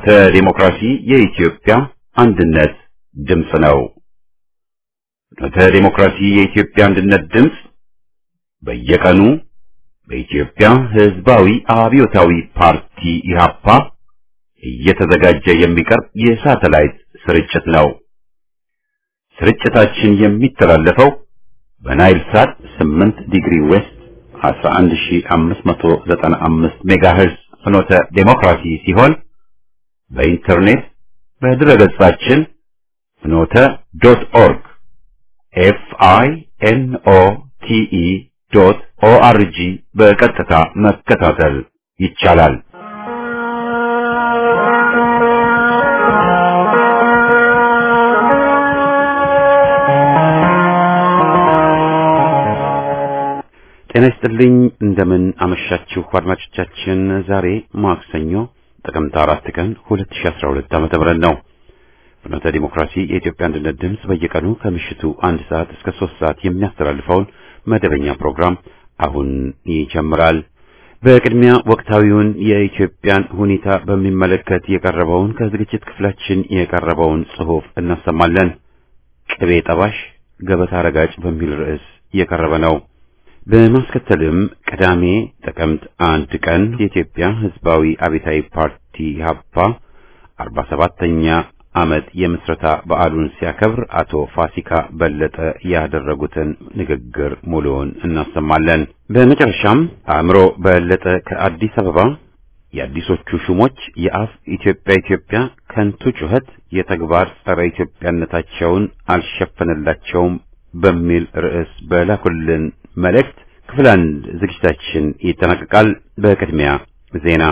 ፍኖተ ዲሞክራሲ የኢትዮጵያ አንድነት ድምፅ ነው። ፍኖተ ዲሞክራሲ የኢትዮጵያ አንድነት ድምፅ በየቀኑ በኢትዮጵያ ሕዝባዊ አብዮታዊ ፓርቲ ኢህአፓ እየተዘጋጀ የሚቀርብ የሳተላይት ስርጭት ነው። ስርጭታችን የሚተላለፈው በናይል ሳት 8 ዲግሪ ዌስት 11595 ሜጋሄርዝ ፍኖተ ዴሞክራሲ ሲሆን በኢንተርኔት በድረገጻችን ፍኖተ ዶት ኦርግ ኤፍ አይ ኤን ኦ ቲ ኢ ዶት ኦ አር ጂ በቀጥታ መከታተል ይቻላል። ጤና ይስጥልኝ። እንደምን አመሻችሁ አድማጮቻችን። ዛሬ ማክሰኞ ጥቅምት አራት ቀን 2012 ዓመተ ምህረት ነው። ፍኖተ ዲሞክራሲ የኢትዮጵያ አንድነት ድምፅ በየቀኑ ከምሽቱ አንድ ሰዓት እስከ ሶስት ሰዓት የሚያስተላልፈውን መደበኛ ፕሮግራም አሁን ይጀምራል። በቅድሚያ ወቅታዊውን የኢትዮጵያን ሁኔታ በሚመለከት የቀረበውን ከዝግጅት ክፍላችን የቀረበውን ጽሑፍ እናሰማለን። ቅቤ ጠባሽ ገበታ ረጋጭ በሚል ርዕስ የቀረበ ነው። በማስከተልም ቅዳሜ ጥቅምት አንድ ቀን የኢትዮጵያ ሕዝባዊ አብዮታዊ ፓርቲ ኢህአፓ አርባ ሰባተኛ ዓመት የምስረታ በዓሉን ሲያከብር አቶ ፋሲካ በለጠ ያደረጉትን ንግግር ሙሉውን እናሰማለን። በመጨረሻም አእምሮ በለጠ ከአዲስ አበባ የአዲሶቹ ሹሞች የአፍ ኢትዮጵያ ኢትዮጵያ ከንቱ ጩኸት የተግባር ጸረ ኢትዮጵያነታቸውን አልሸፈነላቸውም በሚል ርዕስ በላኩልን መልእክት ክፍል አንድ ዝግጅታችን ይጠናቀቃል። በቅድሚያ ዜና።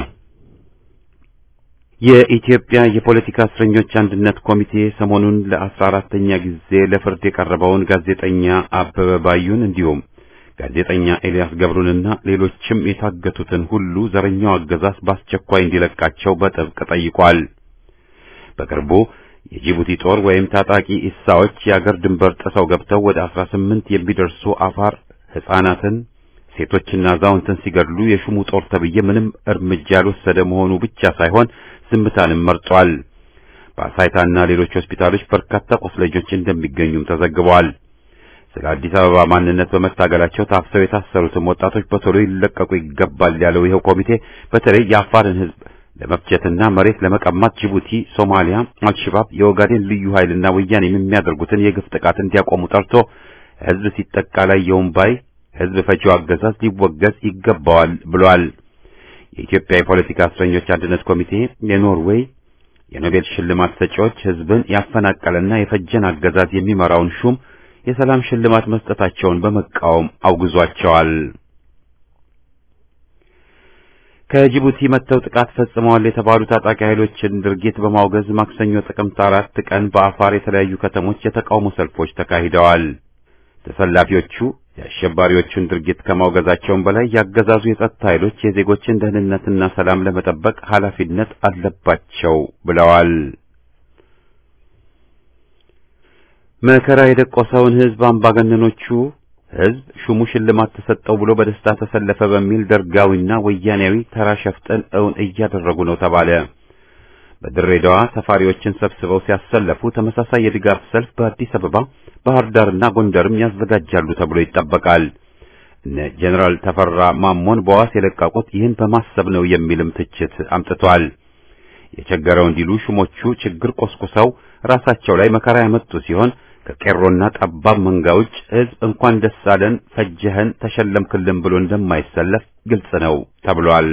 የኢትዮጵያ የፖለቲካ እስረኞች አንድነት ኮሚቴ ሰሞኑን ለአስራ አራተኛ ጊዜ ለፍርድ የቀረበውን ጋዜጠኛ አበበ ባዩን እንዲሁም ጋዜጠኛ ኤልያስ ገብሩንና ሌሎችም የታገቱትን ሁሉ ዘረኛው አገዛዝ በአስቸኳይ እንዲለቃቸው በጥብቅ ጠይቋል። በቅርቡ የጅቡቲ ጦር ወይም ታጣቂ ኢሳዎች የአገር ድንበር ጥሰው ገብተው ወደ አስራ ስምንት የሚደርሱ አፋር ሕፃናትን ሴቶችና አዛውንትን ሲገድሉ የሹሙ ጦር ተብዬ ምንም እርምጃ ያልወሰደ መሆኑ ብቻ ሳይሆን ዝምታንም መርጧል። በአሳይታና ሌሎች ሆስፒታሎች በርካታ ቁስለኞች እንደሚገኙም ተዘግበዋል። ስለ አዲስ አበባ ማንነት በመታገላቸው ታፍሰው የታሰሩትም ወጣቶች በቶሎ ይለቀቁ ይገባል ያለው ይኸው ኮሚቴ በተለይ የአፋርን ሕዝብ ለመፍጀትና መሬት ለመቀማት ጅቡቲ፣ ሶማሊያ፣ አልሸባብ፣ የኦጋዴን ልዩ ኃይልና ወያኔ የሚያደርጉትን የግፍ ጥቃት እንዲያቆሙ ጠርቶ ሕዝብ ሲጠቃ ላየውም ባይ ሕዝብ ፈጂው አገዛዝ ሊወገዝ ይገባዋል ብሏል። የኢትዮጵያ የፖለቲካ እስረኞች አንድነት ኮሚቴ የኖርዌይ የኖቤል ሽልማት ሰጪዎች ሕዝብን ያፈናቀለና የፈጀን አገዛዝ የሚመራውን ሹም የሰላም ሽልማት መስጠታቸውን በመቃወም አውግዟቸዋል። ከጅቡቲ መጥተው ጥቃት ፈጽመዋል የተባሉ ታጣቂ ኃይሎችን ድርጊት በማውገዝ ማክሰኞ ጥቅምት አራት ቀን በአፋር የተለያዩ ከተሞች የተቃውሞ ሰልፎች ተካሂደዋል። ተሰላፊዎቹ የአሸባሪዎቹን ድርጊት ከማውገዛቸውም በላይ ያገዛዙ የጸጥታ ኃይሎች የዜጎችን ደህንነትና ሰላም ለመጠበቅ ኃላፊነት አለባቸው ብለዋል። መከራ የደቆሰውን ሕዝብ አምባገነኖቹ ሕዝብ ሹሙ ሽልማት ተሰጠው ብሎ በደስታ ተሰለፈ በሚል ደርጋዊና ወያኔያዊ ተራ ሸፍጥን እውን እያደረጉ ነው ተባለ። በድሬዳዋ ሰፋሪዎችን ሰብስበው ሲያሰለፉ ተመሳሳይ የድጋፍ ሰልፍ በአዲስ አበባ፣ ባህር ዳርና ጎንደርም ያዘጋጃሉ ተብሎ ይጠበቃል። እነ ጀኔራል ተፈራ ማሞን በዋስ የለቀቁት ይህን በማሰብ ነው የሚልም ትችት አምጥቷል። የቸገረው እንዲሉ ሹሞቹ ችግር ቆስቁሰው ራሳቸው ላይ መከራ ያመጡ ሲሆን ከቄሮና ጠባብ መንጋ ውጭ ሕዝብ እንኳን ደስ አለን ፈጀህን ተሸለምክልን ብሎ እንደማይሰለፍ ግልጽ ነው ተብሏል።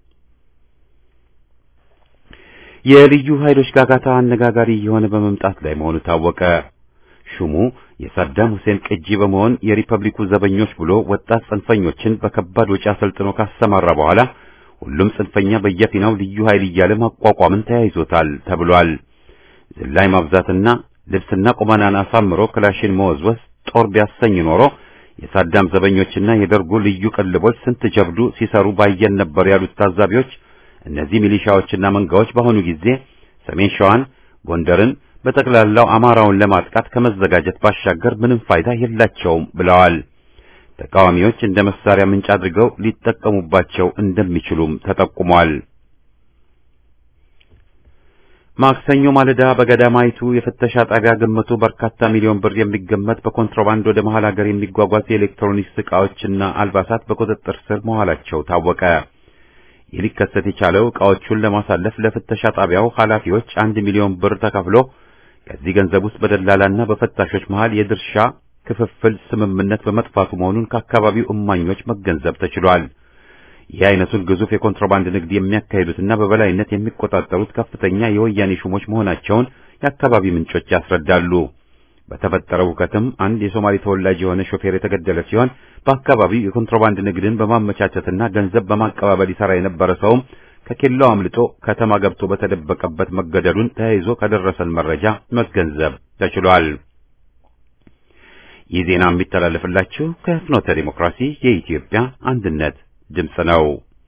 የልዩ ኃይሎች ጋጋታ አነጋጋሪ የሆነ በመምጣት ላይ መሆኑ ታወቀ። ሹሙ የሳዳም ሁሴን ቅጂ በመሆን የሪፐብሊኩ ዘበኞች ብሎ ወጣት ጽንፈኞችን በከባድ ወጪ አሰልጥኖ ካሰማራ በኋላ ሁሉም ጽንፈኛ በየፊናው ልዩ ኃይል እያለ ማቋቋምን ተያይዞታል ተብሏል። ዝላይ ማብዛትና ልብስና ቁመናን አሳምሮ ክላሽን መወዝወዝ ጦር ቢያሰኝ ኖሮ የሳዳም ዘበኞችና የደርጉ ልዩ ቅልቦች ስንት ጀብዱ ሲሰሩ ባየን ነበር ያሉት ታዛቢዎች እነዚህ ሚሊሻዎችና መንጋዎች በአሁኑ ጊዜ ሰሜን ሸዋን፣ ጎንደርን በጠቅላላው አማራውን ለማጥቃት ከመዘጋጀት ባሻገር ምንም ፋይዳ የላቸውም ብለዋል። ተቃዋሚዎች እንደ መሳሪያ ምንጭ አድርገው ሊጠቀሙባቸው እንደሚችሉም ተጠቁሟል። ማክሰኞ ማለዳ በገዳማይቱ የፍተሻ ጣቢያ ግምቱ በርካታ ሚሊዮን ብር የሚገመት በኮንትሮባንድ ወደ መሃል ሀገር የሚጓጓዝ የኤሌክትሮኒክስ ዕቃዎችና አልባሳት በቁጥጥር ስር መዋላቸው ታወቀ። ይህ ሊከሰት የቻለው ዕቃዎቹን ለማሳለፍ ለፍተሻ ጣቢያው ኃላፊዎች አንድ ሚሊዮን ብር ተከፍሎ ከዚህ ገንዘብ ውስጥ በደላላና በፈታሾች መሃል የድርሻ ክፍፍል ስምምነት በመጥፋቱ መሆኑን ከአካባቢው እማኞች መገንዘብ ተችሏል። ይህ አይነቱን ግዙፍ የኮንትሮባንድ ንግድ የሚያካሂዱትና በበላይነት የሚቆጣጠሩት ከፍተኛ የወያኔ ሹሞች መሆናቸውን የአካባቢ ምንጮች ያስረዳሉ። በተፈጠረው ሁከትም አንድ የሶማሌ ተወላጅ የሆነ ሾፌር የተገደለ ሲሆን በአካባቢው የኮንትሮባንድ ንግድን በማመቻቸትና ገንዘብ በማቀባበል ይሰራ የነበረ ሰውም ከኬላው አምልጦ ከተማ ገብቶ በተደበቀበት መገደሉን ተያይዞ ከደረሰን መረጃ መገንዘብ ተችሏል። ይህ ዜና የሚተላለፍላችሁ ከፍኖተ ዲሞክራሲ የኢትዮጵያ አንድነት ድምፅ ነው።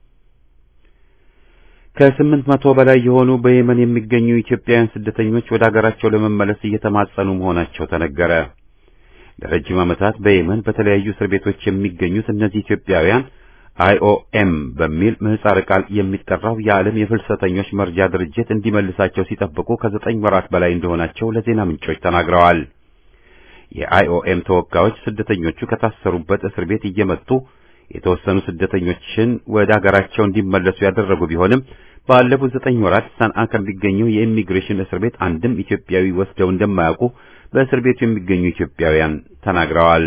ከስምንት መቶ በላይ የሆኑ በየመን የሚገኙ ኢትዮጵያውያን ስደተኞች ወደ አገራቸው ለመመለስ እየተማጸኑ መሆናቸው ተነገረ። ለረጅም ዓመታት በየመን በተለያዩ እስር ቤቶች የሚገኙት እነዚህ ኢትዮጵያውያን አይኦኤም በሚል ምህጻረ ቃል የሚጠራው የዓለም የፍልሰተኞች መርጃ ድርጅት እንዲመልሳቸው ሲጠብቁ ከዘጠኝ ወራት በላይ እንደሆናቸው ለዜና ምንጮች ተናግረዋል። የአይኦኤም ተወካዮች ስደተኞቹ ከታሰሩበት እስር ቤት እየመጡ የተወሰኑ ስደተኞችን ወደ አገራቸው እንዲመለሱ ያደረጉ ቢሆንም ባለፉት ዘጠኝ ወራት ሰንዓ ከሚገኘው የኢሚግሬሽን እስር ቤት አንድም ኢትዮጵያዊ ወስደው እንደማያውቁ በእስር ቤቱ የሚገኙ ኢትዮጵያውያን ተናግረዋል።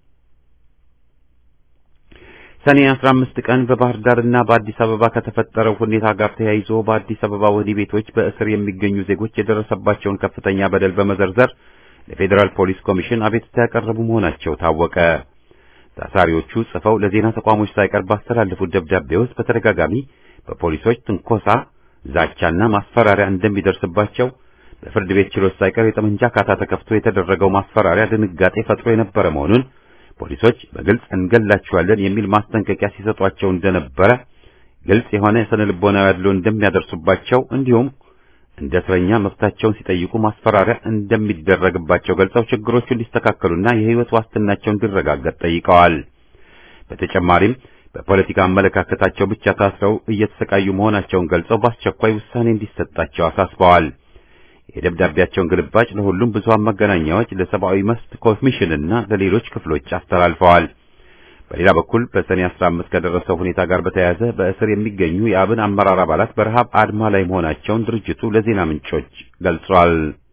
ሰኔ 15 ቀን በባህር ዳርና በአዲስ አበባ ከተፈጠረው ሁኔታ ጋር ተያይዞ በአዲስ አበባ ወህኒ ቤቶች በእስር የሚገኙ ዜጎች የደረሰባቸውን ከፍተኛ በደል በመዘርዘር ለፌዴራል ፖሊስ ኮሚሽን አቤቱታ ያቀረቡ መሆናቸው ታወቀ። ታሳሪዎቹ ጽፈው ለዜና ተቋሞች ሳይቀር ባስተላለፉት ደብዳቤ ውስጥ በተደጋጋሚ በፖሊሶች ትንኮሳ፣ ዛቻና ማስፈራሪያ እንደሚደርስባቸው በፍርድ ቤት ችሎት ሳይቀር የጠመንጃ ካታ ተከፍቶ የተደረገው ማስፈራሪያ ድንጋጤ ፈጥሮ የነበረ መሆኑን ፖሊሶች በግልጽ እንገላችኋለን የሚል ማስጠንቀቂያ ሲሰጧቸው እንደነበረ፣ ግልጽ የሆነ የስነ ልቦናዊ አድሎ እንደሚያደርሱባቸው እንዲሁም እንደ እስረኛ መብታቸውን ሲጠይቁ ማስፈራሪያ እንደሚደረግባቸው ገልጸው ችግሮቹ እንዲስተካከሉና የሕይወት ዋስትናቸው እንዲረጋገጥ ጠይቀዋል። በተጨማሪም በፖለቲካ አመለካከታቸው ብቻ ታስረው እየተሰቃዩ መሆናቸውን ገልጸው በአስቸኳይ ውሳኔ እንዲሰጣቸው አሳስበዋል። የደብዳቤያቸውን ግልባጭ ለሁሉም ብዙሃን መገናኛዎች፣ ለሰብአዊ መብት ኮሚሽንና ለሌሎች ክፍሎች አስተላልፈዋል። በሌላ በኩል በሰኔ 15 ከደረሰው ሁኔታ ጋር በተያያዘ በእስር የሚገኙ የአብን አመራር አባላት በረሃብ አድማ ላይ መሆናቸውን ድርጅቱ ለዜና ምንጮች ገልጿል።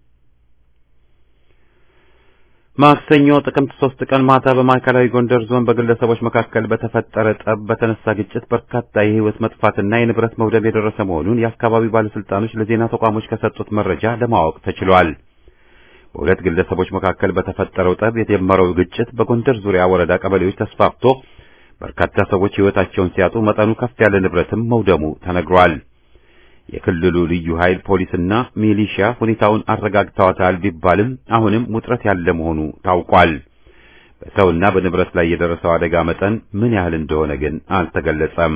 ማክሰኞ ጥቅምት 3 ቀን ማታ በማዕከላዊ ጎንደር ዞን በግለሰቦች መካከል በተፈጠረ ጠብ በተነሳ ግጭት በርካታ የሕይወት መጥፋትና የንብረት መውደም የደረሰ መሆኑን የአካባቢው ባለስልጣኖች ለዜና ተቋሞች ከሰጡት መረጃ ለማወቅ ተችሏል። በሁለት ግለሰቦች መካከል በተፈጠረው ጠብ የጀመረው ግጭት በጎንደር ዙሪያ ወረዳ ቀበሌዎች ተስፋፍቶ በርካታ ሰዎች ሕይወታቸውን ሲያጡ መጠኑ ከፍ ያለ ንብረትም መውደሙ ተነግሯል። የክልሉ ልዩ ኃይል ፖሊስና ሚሊሺያ ሁኔታውን አረጋግተዋታል ቢባልም አሁንም ውጥረት ያለ መሆኑ ታውቋል። በሰውና በንብረት ላይ የደረሰው አደጋ መጠን ምን ያህል እንደሆነ ግን አልተገለጸም።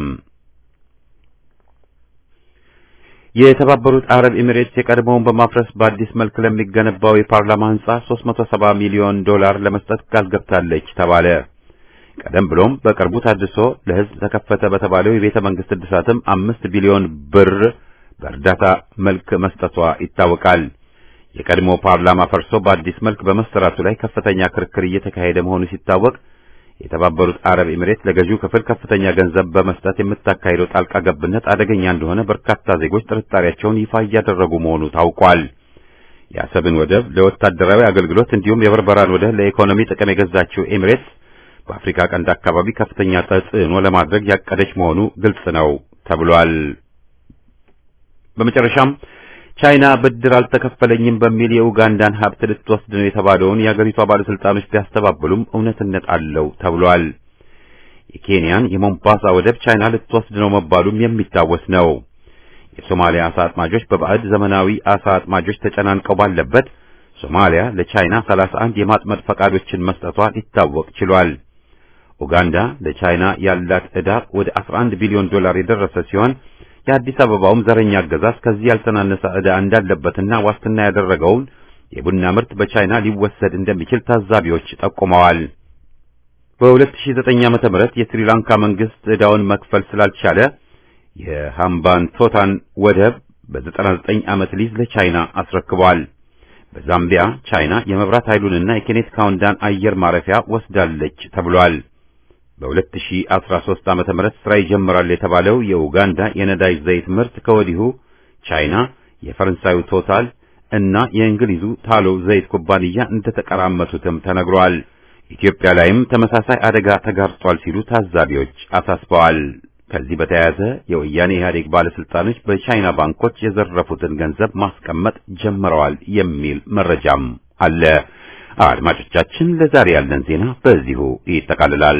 የተባበሩት አረብ ኤሚሬትስ የቀድሞውን በማፍረስ በአዲስ መልክ ለሚገነባው የፓርላማ ሕንጻ 370 ሚሊዮን ዶላር ለመስጠት ቃል ገብታለች ተባለ። ቀደም ብሎም በቅርቡ ታድሶ ለሕዝብ ተከፈተ በተባለው የቤተ መንግስት እድሳትም አምስት ቢሊዮን ብር በእርዳታ መልክ መስጠቷ ይታወቃል። የቀድሞ ፓርላማ ፈርሶ በአዲስ መልክ በመሰራቱ ላይ ከፍተኛ ክርክር እየተካሄደ መሆኑ ሲታወቅ የተባበሩት አረብ ኤሚሬት ለገዢው ክፍል ከፍተኛ ገንዘብ በመስጠት የምታካሂደው ጣልቃ ገብነት አደገኛ እንደሆነ በርካታ ዜጎች ጥርጣሬያቸውን ይፋ እያደረጉ መሆኑ ታውቋል። የአሰብን ወደብ ለወታደራዊ አገልግሎት እንዲሁም የበርበራን ወደብ ለኢኮኖሚ ጥቅም የገዛችው ኤሚሬትስ በአፍሪካ ቀንድ አካባቢ ከፍተኛ ተጽዕኖ ለማድረግ ያቀደች መሆኑ ግልጽ ነው ተብሏል። በመጨረሻም ቻይና ብድር አልተከፈለኝም በሚል የኡጋንዳን ሀብት ልትወስድ ነው የተባለውን የአገሪቷ ባለስልጣኖች ቢያስተባብሉም እውነትነት አለው ተብሏል። የኬንያን የሞምባሳ ወደብ ቻይና ልትወስድ ነው መባሉም የሚታወስ ነው። የሶማሊያ አሳ አጥማጆች በባዕድ ዘመናዊ አሳ አጥማጆች ተጨናንቀው ባለበት ሶማሊያ ለቻይና 31 የማጥመድ ፈቃዶችን መስጠቷ ሊታወቅ ችሏል። ኡጋንዳ ለቻይና ያላት ዕዳ ወደ 11 ቢሊዮን ዶላር የደረሰ ሲሆን የአዲስ አበባውም ዘረኛ አገዛዝ ከዚህ ያልተናነሰ ዕዳ እንዳለበትና ዋስትና ያደረገውን የቡና ምርት በቻይና ሊወሰድ እንደሚችል ታዛቢዎች ጠቁመዋል። በ2009 ዓመተ ምህረት የስሪላንካ መንግስት ዕዳውን መክፈል ስላልቻለ የሃምባንቶታን ወደብ በ99 ዓመት ሊዝ ለቻይና አስረክቧል። በዛምቢያ ቻይና የመብራት ኃይሉንና የኬኔት ካውንዳን አየር ማረፊያ ወስዳለች ተብሏል። በ2013 ዓመተ ምህረት ስራ ይጀምራል የተባለው የኡጋንዳ የነዳጅ ዘይት ምርት ከወዲሁ ቻይና፣ የፈረንሳዩ ቶታል እና የእንግሊዙ ታሎ ዘይት ኩባንያ እንደተቀራመቱትም ተነግሯል። ኢትዮጵያ ላይም ተመሳሳይ አደጋ ተጋርጧል ሲሉ ታዛቢዎች አሳስበዋል። ከዚህ በተያያዘ የወያኔ ኢህአዴግ ባለስልጣኖች በቻይና ባንኮች የዘረፉትን ገንዘብ ማስቀመጥ ጀምረዋል የሚል መረጃም አለ። አድማጮቻችን፣ ለዛሬ ያለን ዜና በዚሁ ይጠቃልላል።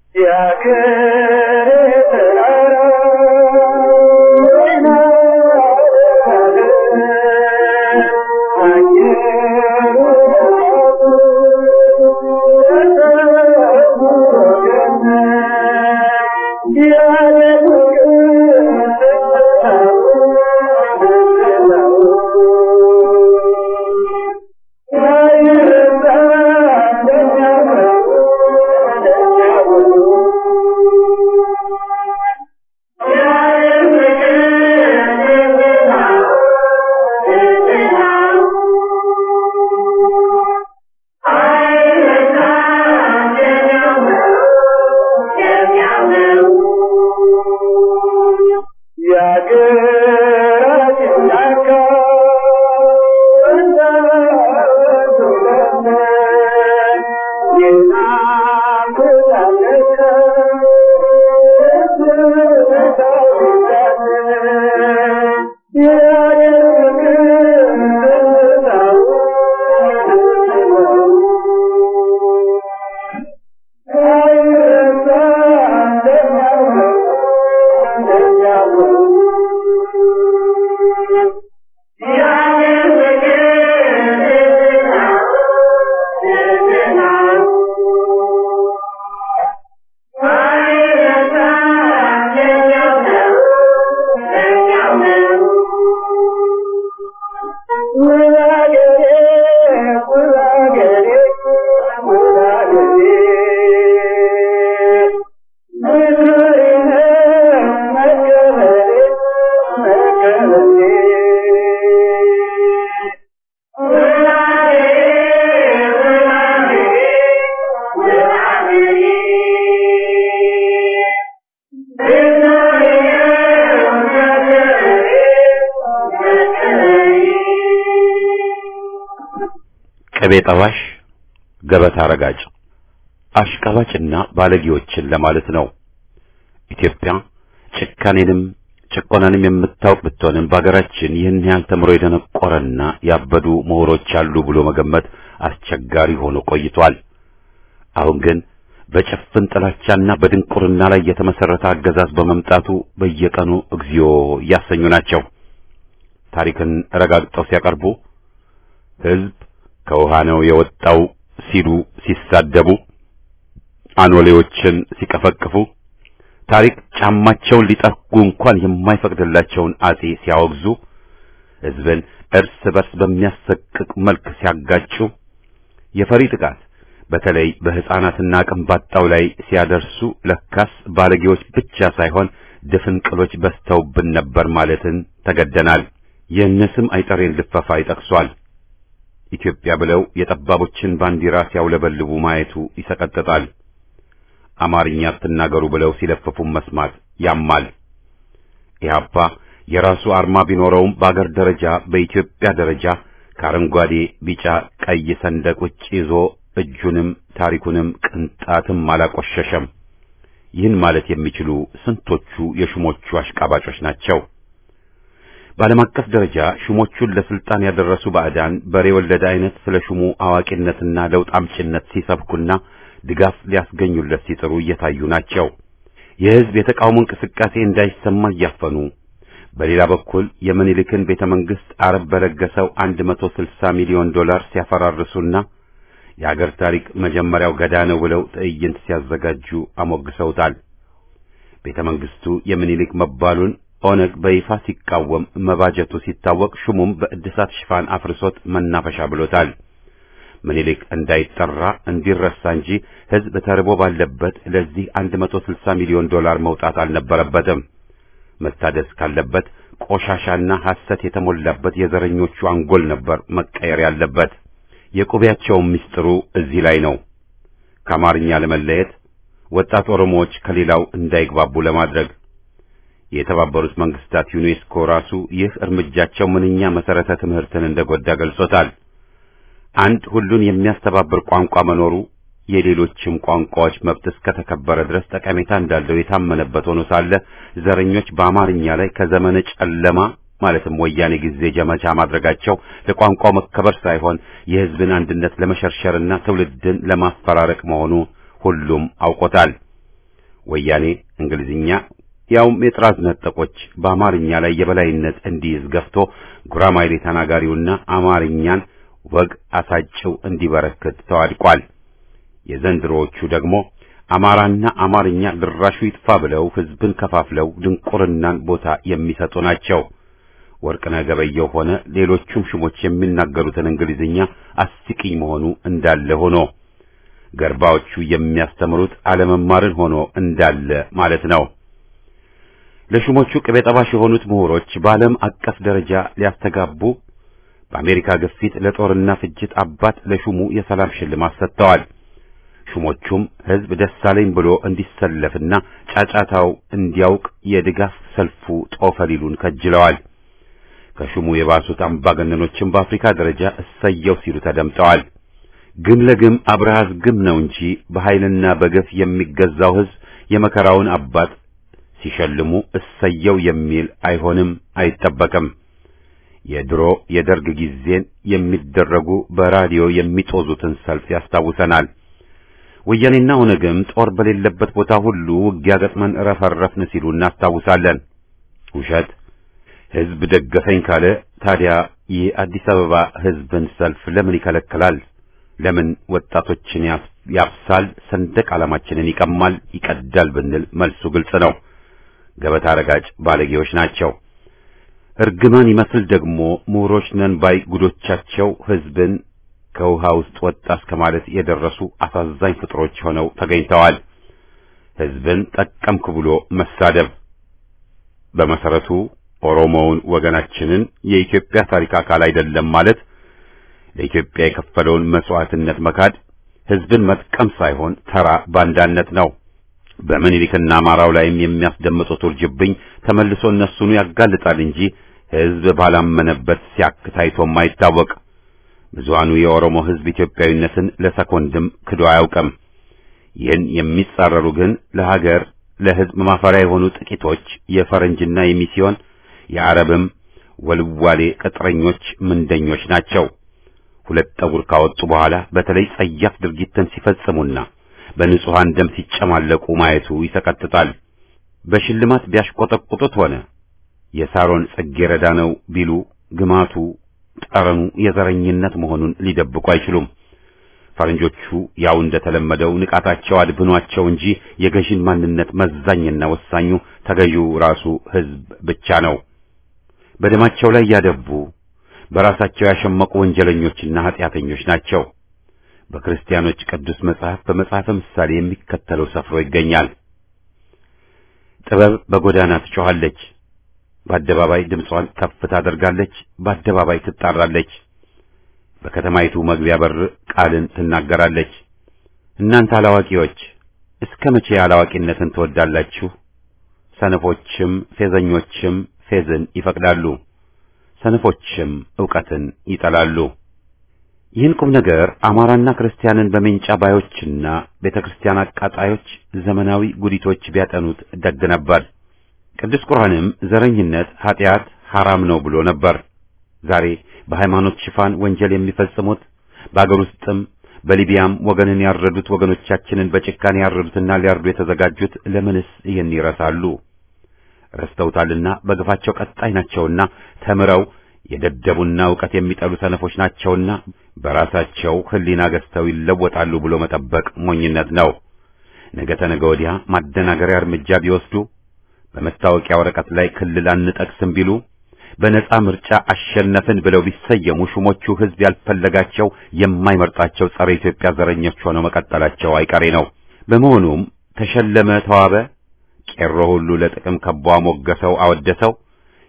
ቅቤ ጠባሽ፣ ገበታ ረጋጭ፣ አሽቃባጭና ባለጌዎችን ለማለት ነው። ኢትዮጵያ ጭካኔንም ጭቆናንም የምታውቅ ብትሆንም በሀገራችን ይህን ያህል ተምሮ የደነቆረና ያበዱ ምሁሮች አሉ ብሎ መገመት አስቸጋሪ ሆኖ ቆይቷል። አሁን ግን በጭፍን ጥላቻና በድንቁርና ላይ የተመሰረተ አገዛዝ በመምጣቱ በየቀኑ እግዚኦ እያሰኙ ናቸው። ታሪክን ረጋግጠው ሲያቀርቡ ሕዝብ ከውሃ ነው የወጣው ሲሉ ሲሳደቡ፣ አኖሌዎችን ሲቀፈቅፉ፣ ታሪክ ጫማቸውን ሊጠርጉ እንኳን የማይፈቅድላቸውን አጼ ሲያወግዙ፣ ሕዝብን እርስ በርስ በሚያሰቅቅ መልክ ሲያጋጩ፣ የፈሪ ጥቃት በተለይ በሕፃናትና አቅም ባጣው ላይ ሲያደርሱ ለካስ ባለጌዎች ብቻ ሳይሆን ድፍንቅሎች በዝተውብን ነበር ማለትን ተገደናል። የእነስም አይጠሬን ልፈፋ ይጠቅሷል። ኢትዮጵያ ብለው የጠባቦችን ባንዲራ ሲያውለበልቡ ማየቱ ይሰቀጥጣል። አማርኛ አትናገሩ ብለው ሲለፍፉ መስማት ያማል። ኢህአፓ የራሱ አርማ ቢኖረውም በአገር ደረጃ በኢትዮጵያ ደረጃ ከአረንጓዴ፣ ቢጫ፣ ቀይ ሰንደቅ ውጭ ይዞ እጁንም ታሪኩንም ቅንጣትም አላቆሸሸም። ይህን ማለት የሚችሉ ስንቶቹ የሹሞቹ አሽቃባጮች ናቸው? በዓለም አቀፍ ደረጃ ሹሞቹን ለስልጣን ያደረሱ ባዕዳን በሬ ወለደ አይነት ስለ ሹሙ አዋቂነትና ለውጥ አምጪነት ሲሰብኩና ድጋፍ ሊያስገኙለት ሲጥሩ እየታዩ ናቸው። የሕዝብ የተቃውሞ እንቅስቃሴ እንዳይሰማ እያፈኑ፣ በሌላ በኩል የምኒልክን ቤተ መንግሥት አረብ በለገሰው 160 ሚሊዮን ዶላር ሲያፈራርሱና የአገር ታሪክ መጀመሪያው ገዳ ነው ብለው ትዕይንት ሲያዘጋጁ አሞግሰውታል። ቤተ መንግሥቱ የምኒልክ መባሉን ኦነግ በይፋ ሲቃወም መባጀቱ ሲታወቅ ሹሙም በእድሳት ሽፋን አፍርሶት መናፈሻ ብሎታል። ምኒልክ እንዳይጠራ እንዲረሳ እንጂ ሕዝብ ተርቦ ባለበት ለዚህ 160 ሚሊዮን ዶላር መውጣት አልነበረበትም። መታደስ ካለበት ቆሻሻና ሐሰት የተሞላበት የዘረኞቹ አንጎል ነበር መቀየር ያለበት። የቁቢያቸውም ምስጢሩ እዚህ ላይ ነው። ከአማርኛ ለመለየት ወጣት ኦሮሞዎች ከሌላው እንዳይግባቡ ለማድረግ የተባበሩት መንግስታት ዩኔስኮ ራሱ ይህ እርምጃቸው ምንኛ መሰረተ ትምህርትን እንደጎዳ ገልጾታል። አንድ ሁሉን የሚያስተባብር ቋንቋ መኖሩ የሌሎችም ቋንቋዎች መብት እስከተከበረ ድረስ ጠቀሜታ እንዳለው የታመነበት ሆኖ ሳለ ዘረኞች በአማርኛ ላይ ከዘመነ ጨለማ ማለትም ወያኔ ጊዜ ዘመቻ ማድረጋቸው ለቋንቋው መከበር ሳይሆን የሕዝብን አንድነት ለመሸርሸርና ትውልድን ለማፈራረቅ መሆኑ ሁሉም አውቆታል። ወያኔ እንግሊዝኛ ያውም የጥራዝ ነጠቆች በአማርኛ ላይ የበላይነት እንዲይዝ ገፍቶ ጉራማይሌ ተናጋሪውና አማርኛን ወግ አሳጭው እንዲበረክት ተዋድቋል። የዘንድሮዎቹ ደግሞ አማራና አማርኛ ድራሹ ይጥፋ ብለው ሕዝብን ከፋፍለው ድንቁርናን ቦታ የሚሰጡ ናቸው። ወርቅነህ ገበየሁ ሆነ ሌሎቹም ሹሞች የሚናገሩትን እንግሊዝኛ አስቂኝ መሆኑ እንዳለ ሆኖ ገርባዎቹ የሚያስተምሩት አለመማርን ሆኖ እንዳለ ማለት ነው። ለሹሞቹ ቅቤ ጠባሽ የሆኑት ምሁሮች በዓለም አቀፍ ደረጃ ሊያስተጋቡ በአሜሪካ ግፊት ለጦርና ፍጅት አባት ለሹሙ የሰላም ሽልማት ሰጥተዋል። ሹሞቹም ሕዝብ ደስ አለኝ ብሎ እንዲሰለፍና ጫጫታው እንዲያውቅ የድጋፍ ሰልፉ ጦፈ ሊሉን ከጅለዋል። ከሹሙ የባሱት አምባገነኖችም በአፍሪካ ደረጃ እሰየው ሲሉ ተደምጠዋል። ግም ለግም አብርሃዝ ግም ነው እንጂ በኃይልና በገፍ የሚገዛው ሕዝብ የመከራውን አባት ሲሸልሙ እሰየው የሚል አይሆንም፣ አይጠበቅም። የድሮ የደርግ ጊዜን የሚደረጉ በራዲዮ የሚጦዙትን ሰልፍ ያስታውሰናል። ወያኔና ኦነግም ጦር በሌለበት ቦታ ሁሉ ውጊያ ገጥመን ረፈረፍን ሲሉ እናስታውሳለን። ውሸት። ሕዝብ ደገፈኝ ካለ ታዲያ የአዲስ አበባ ሕዝብን ሰልፍ ለምን ይከለክላል? ለምን ወጣቶችን ያፍሳል? ሰንደቅ ዓላማችንን ይቀማል፣ ይቀዳል ብንል መልሱ ግልጽ ነው። ገበታ ረጋጭ ባለጌዎች ናቸው። እርግማን ይመስል ደግሞ ምሁሮች ነን ባይ ጉዶቻቸው ሕዝብን ከውሃ ውስጥ ወጣ እስከ ማለት የደረሱ አሳዛኝ ፍጥሮች ሆነው ተገኝተዋል። ሕዝብን ጠቀምክ ብሎ መሳደብ በመሰረቱ ኦሮሞውን ወገናችንን የኢትዮጵያ ታሪክ አካል አይደለም ማለት ለኢትዮጵያ የከፈለውን መስዋዕትነት መካድ ሕዝብን መጥቀም ሳይሆን ተራ ባንዳነት ነው። በምኒልክና አማራው ላይም የሚያስደምጡት ውርጅብኝ ተመልሶ እነሱኑ ያጋልጣል እንጂ ሕዝብ ባላመነበት ሲያክ ታይቶም አይታወቅ። ብዙሃኑ የኦሮሞ ሕዝብ ኢትዮጵያዊነትን ለሰኮንድም ክዶ አያውቅም። ይህን የሚጻረሩ ግን ለሀገር ለሕዝብ ማፈሪያ የሆኑ ጥቂቶች የፈረንጅና የሚስዮን የአረብም ወልዋሌ ቅጥረኞች ምንደኞች ናቸው። ሁለት ጠጉር ካወጡ በኋላ በተለይ ጸያፍ ድርጊትን ሲፈጽሙና በንጹሐን ደም ሲጨማለቁ ማየቱ ይሰቀጥጣል። በሽልማት ቢያሽቆጠቁጡት ሆነ የሳሮን ጽጌረዳ ነው ቢሉ ግማቱ ጠረኑ የዘረኝነት መሆኑን ሊደብቁ አይችሉም። ፈረንጆቹ ያው እንደተለመደው ንቃታቸው አድብኗቸው እንጂ የገዢን ማንነት መዛኝና ወሳኙ ተገዢው ራሱ ሕዝብ ብቻ ነው። በደማቸው ላይ ያደቡ በራሳቸው ያሸመቁ ወንጀለኞችና ኃጢአተኞች ናቸው። በክርስቲያኖች ቅዱስ መጽሐፍ በመጽሐፈ ምሳሌ የሚከተለው ሰፍሮ ይገኛል። ጥበብ በጎዳና ትጮኻለች፣ በአደባባይ ድምጿን ከፍ ታደርጋለች፣ በአደባባይ ትጣራለች፣ በከተማይቱ መግቢያ በር ቃልን ትናገራለች። እናንተ አላዋቂዎች እስከ መቼ አላዋቂነትን ትወዳላችሁ? ሰነፎችም ፌዘኞችም ፌዝን ይፈቅዳሉ፣ ሰነፎችም ዕውቀትን ይጠላሉ። ይህን ቁም ነገር አማራና ክርስቲያንን በሜንጫ ባዮችና ቤተ ክርስቲያን አቃጣዮች ዘመናዊ ጉዲቶች ቢያጠኑት ደግ ነበር። ቅዱስ ቁርአንም ዘረኝነት ኀጢአት ሐራም ነው ብሎ ነበር። ዛሬ በሃይማኖት ሽፋን ወንጀል የሚፈጽሙት በአገር ውስጥም በሊቢያም ወገንን ያረዱት ወገኖቻችንን በጭካኔ ያረዱትና ሊያርዱ የተዘጋጁት ለምንስ ይህን ይረሳሉ? ረስተውታልና በግፋቸው ቀጣይ ናቸውና ተምረው የደደቡና ዕውቀት የሚጠሉ ሰነፎች ናቸውና በራሳቸው ሕሊና ገዝተው ይለወጣሉ ብሎ መጠበቅ ሞኝነት ነው። ነገ ተነገ ወዲያ ማደናገሪያ እርምጃ ቢወስዱ፣ በመታወቂያ ወረቀት ላይ ክልል አንጠቅስም ቢሉ፣ በነጻ ምርጫ አሸነፍን ብለው ቢሰየሙ ሹሞቹ ሕዝብ ያልፈለጋቸው የማይመርጣቸው ጸረ ኢትዮጵያ ዘረኞች ሆነው መቀጠላቸው አይቀሬ ነው። በመሆኑም ተሸለመ፣ ተዋበ፣ ቄሮ ሁሉ ለጥቅም ከቦ ሞገሰው፣ አወደሰው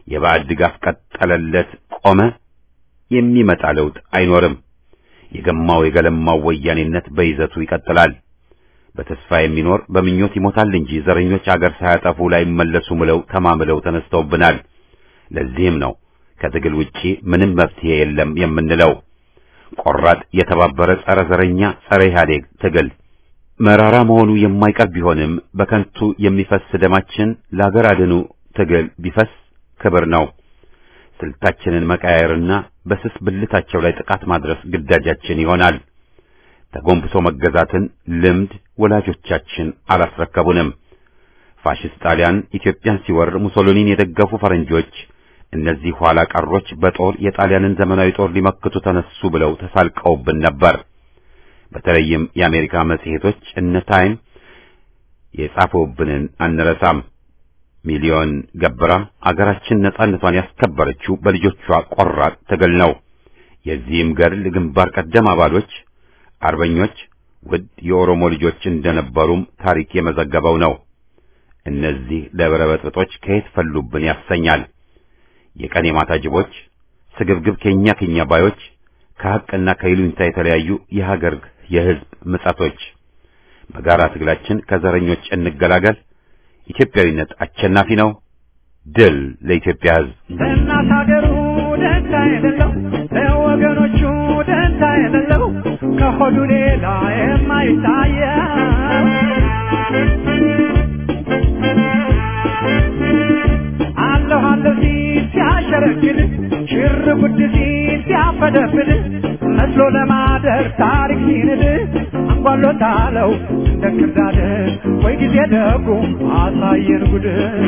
የባዕድ ድጋፍ ቀጠለለት ቆመ፣ የሚመጣ ለውጥ አይኖርም። የገማው የገለማው ወያኔነት በይዘቱ ይቀጥላል። በተስፋ የሚኖር በምኞት ይሞታል እንጂ ዘረኞች አገር ሳያጠፉ ላይ መለሱ ምለው ተማምለው ተነስተውብናል። ለዚህም ነው ከትግል ውጪ ምንም መፍትሄ የለም የምንለው። ቆራጥ የተባበረ ጸረ ዘረኛ ጸረ ኢህአዴግ ትግል መራራ መሆኑ የማይቀር ቢሆንም በከንቱ የሚፈስ ደማችን ለአገር አድኑ ትግል ቢፈስ ክብር ነው። ስልታችንን መቀያየርና በስስ ብልታቸው ላይ ጥቃት ማድረስ ግዳጃችን ይሆናል። ተጎንብሶ መገዛትን ልምድ ወላጆቻችን አላስረከቡንም። ፋሽስት ጣሊያን ኢትዮጵያን ሲወር ሙሶሊኒን የደገፉ ፈረንጆች እነዚህ ኋላ ቀሮች በጦር የጣሊያንን ዘመናዊ ጦር ሊመክቱ ተነሱ ብለው ተሳልቀውብን ነበር። በተለይም የአሜሪካ መጽሔቶች እነ ታይም የጻፉብንን አንረሳም። ሚሊዮን ገብራ አገራችን ነጻነቷን ያስከበረችው በልጆቿ ቆራጥ ትግል ነው። የዚህም ገድል ግንባር ቀደም አባሎች አርበኞች ውድ የኦሮሞ ልጆች እንደነበሩም ታሪክ የመዘገበው ነው። እነዚህ ለበረበጥጦች ከየት ፈሉብን ያሰኛል። የቀን የማታ ጅቦች፣ ስግብግብ ከኛ ከኛ ባዮች፣ ከሐቅና ከይሉኝታ የተለያዩ የሀገር የሕዝብ ምጸቶች በጋራ ትግላችን ከዘረኞች እንገላገል። ኢትዮጵያዊነት አሸናፊ ነው። ድል ለኢትዮጵያ ሕዝብ። ለእናት ሀገሩ ደንታ የሌለው ለወገኖቹ ደንታ የሌለው ከሆዱ ሌላ የማይታየው አለሁ አለሁ ሲል ሲያሸረግድ ሽር ጉድ ሲል ሲያፈደፍድ መስሎ ለማደር ታሪክ ሲንድ አንጓሎታለው እንደ ክርዳድ ወይ ጊዜ ደጉ አሳየን ጉድ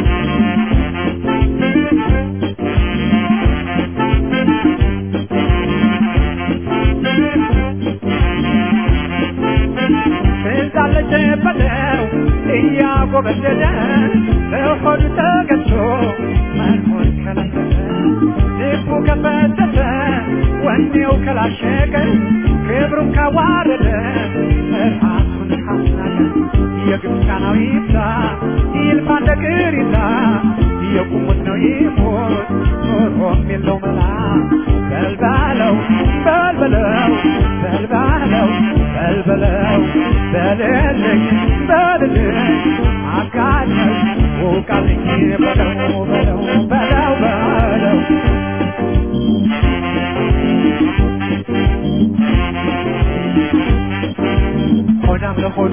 ትዛለች በለው እያጎበደደ በሆዱ ተገዝቶ መኖር ከለከለ ልቡ ከፈተተ ወኔው ከላሸቀ ክብሩን ካዋረደ ራሱን ካስናቀ የግብፃናዊ ይብዛ ይልፋ እንደ ቅሪታ የቁሙት ነው ይሞት ኖሮም የለው መላ በልባለው በልበለው በልባለው በልበለው በልልኝ በልልኝ አጋኘው ውቃልኝ በለው በለው በለው በለው ሆዳም ለሆዱ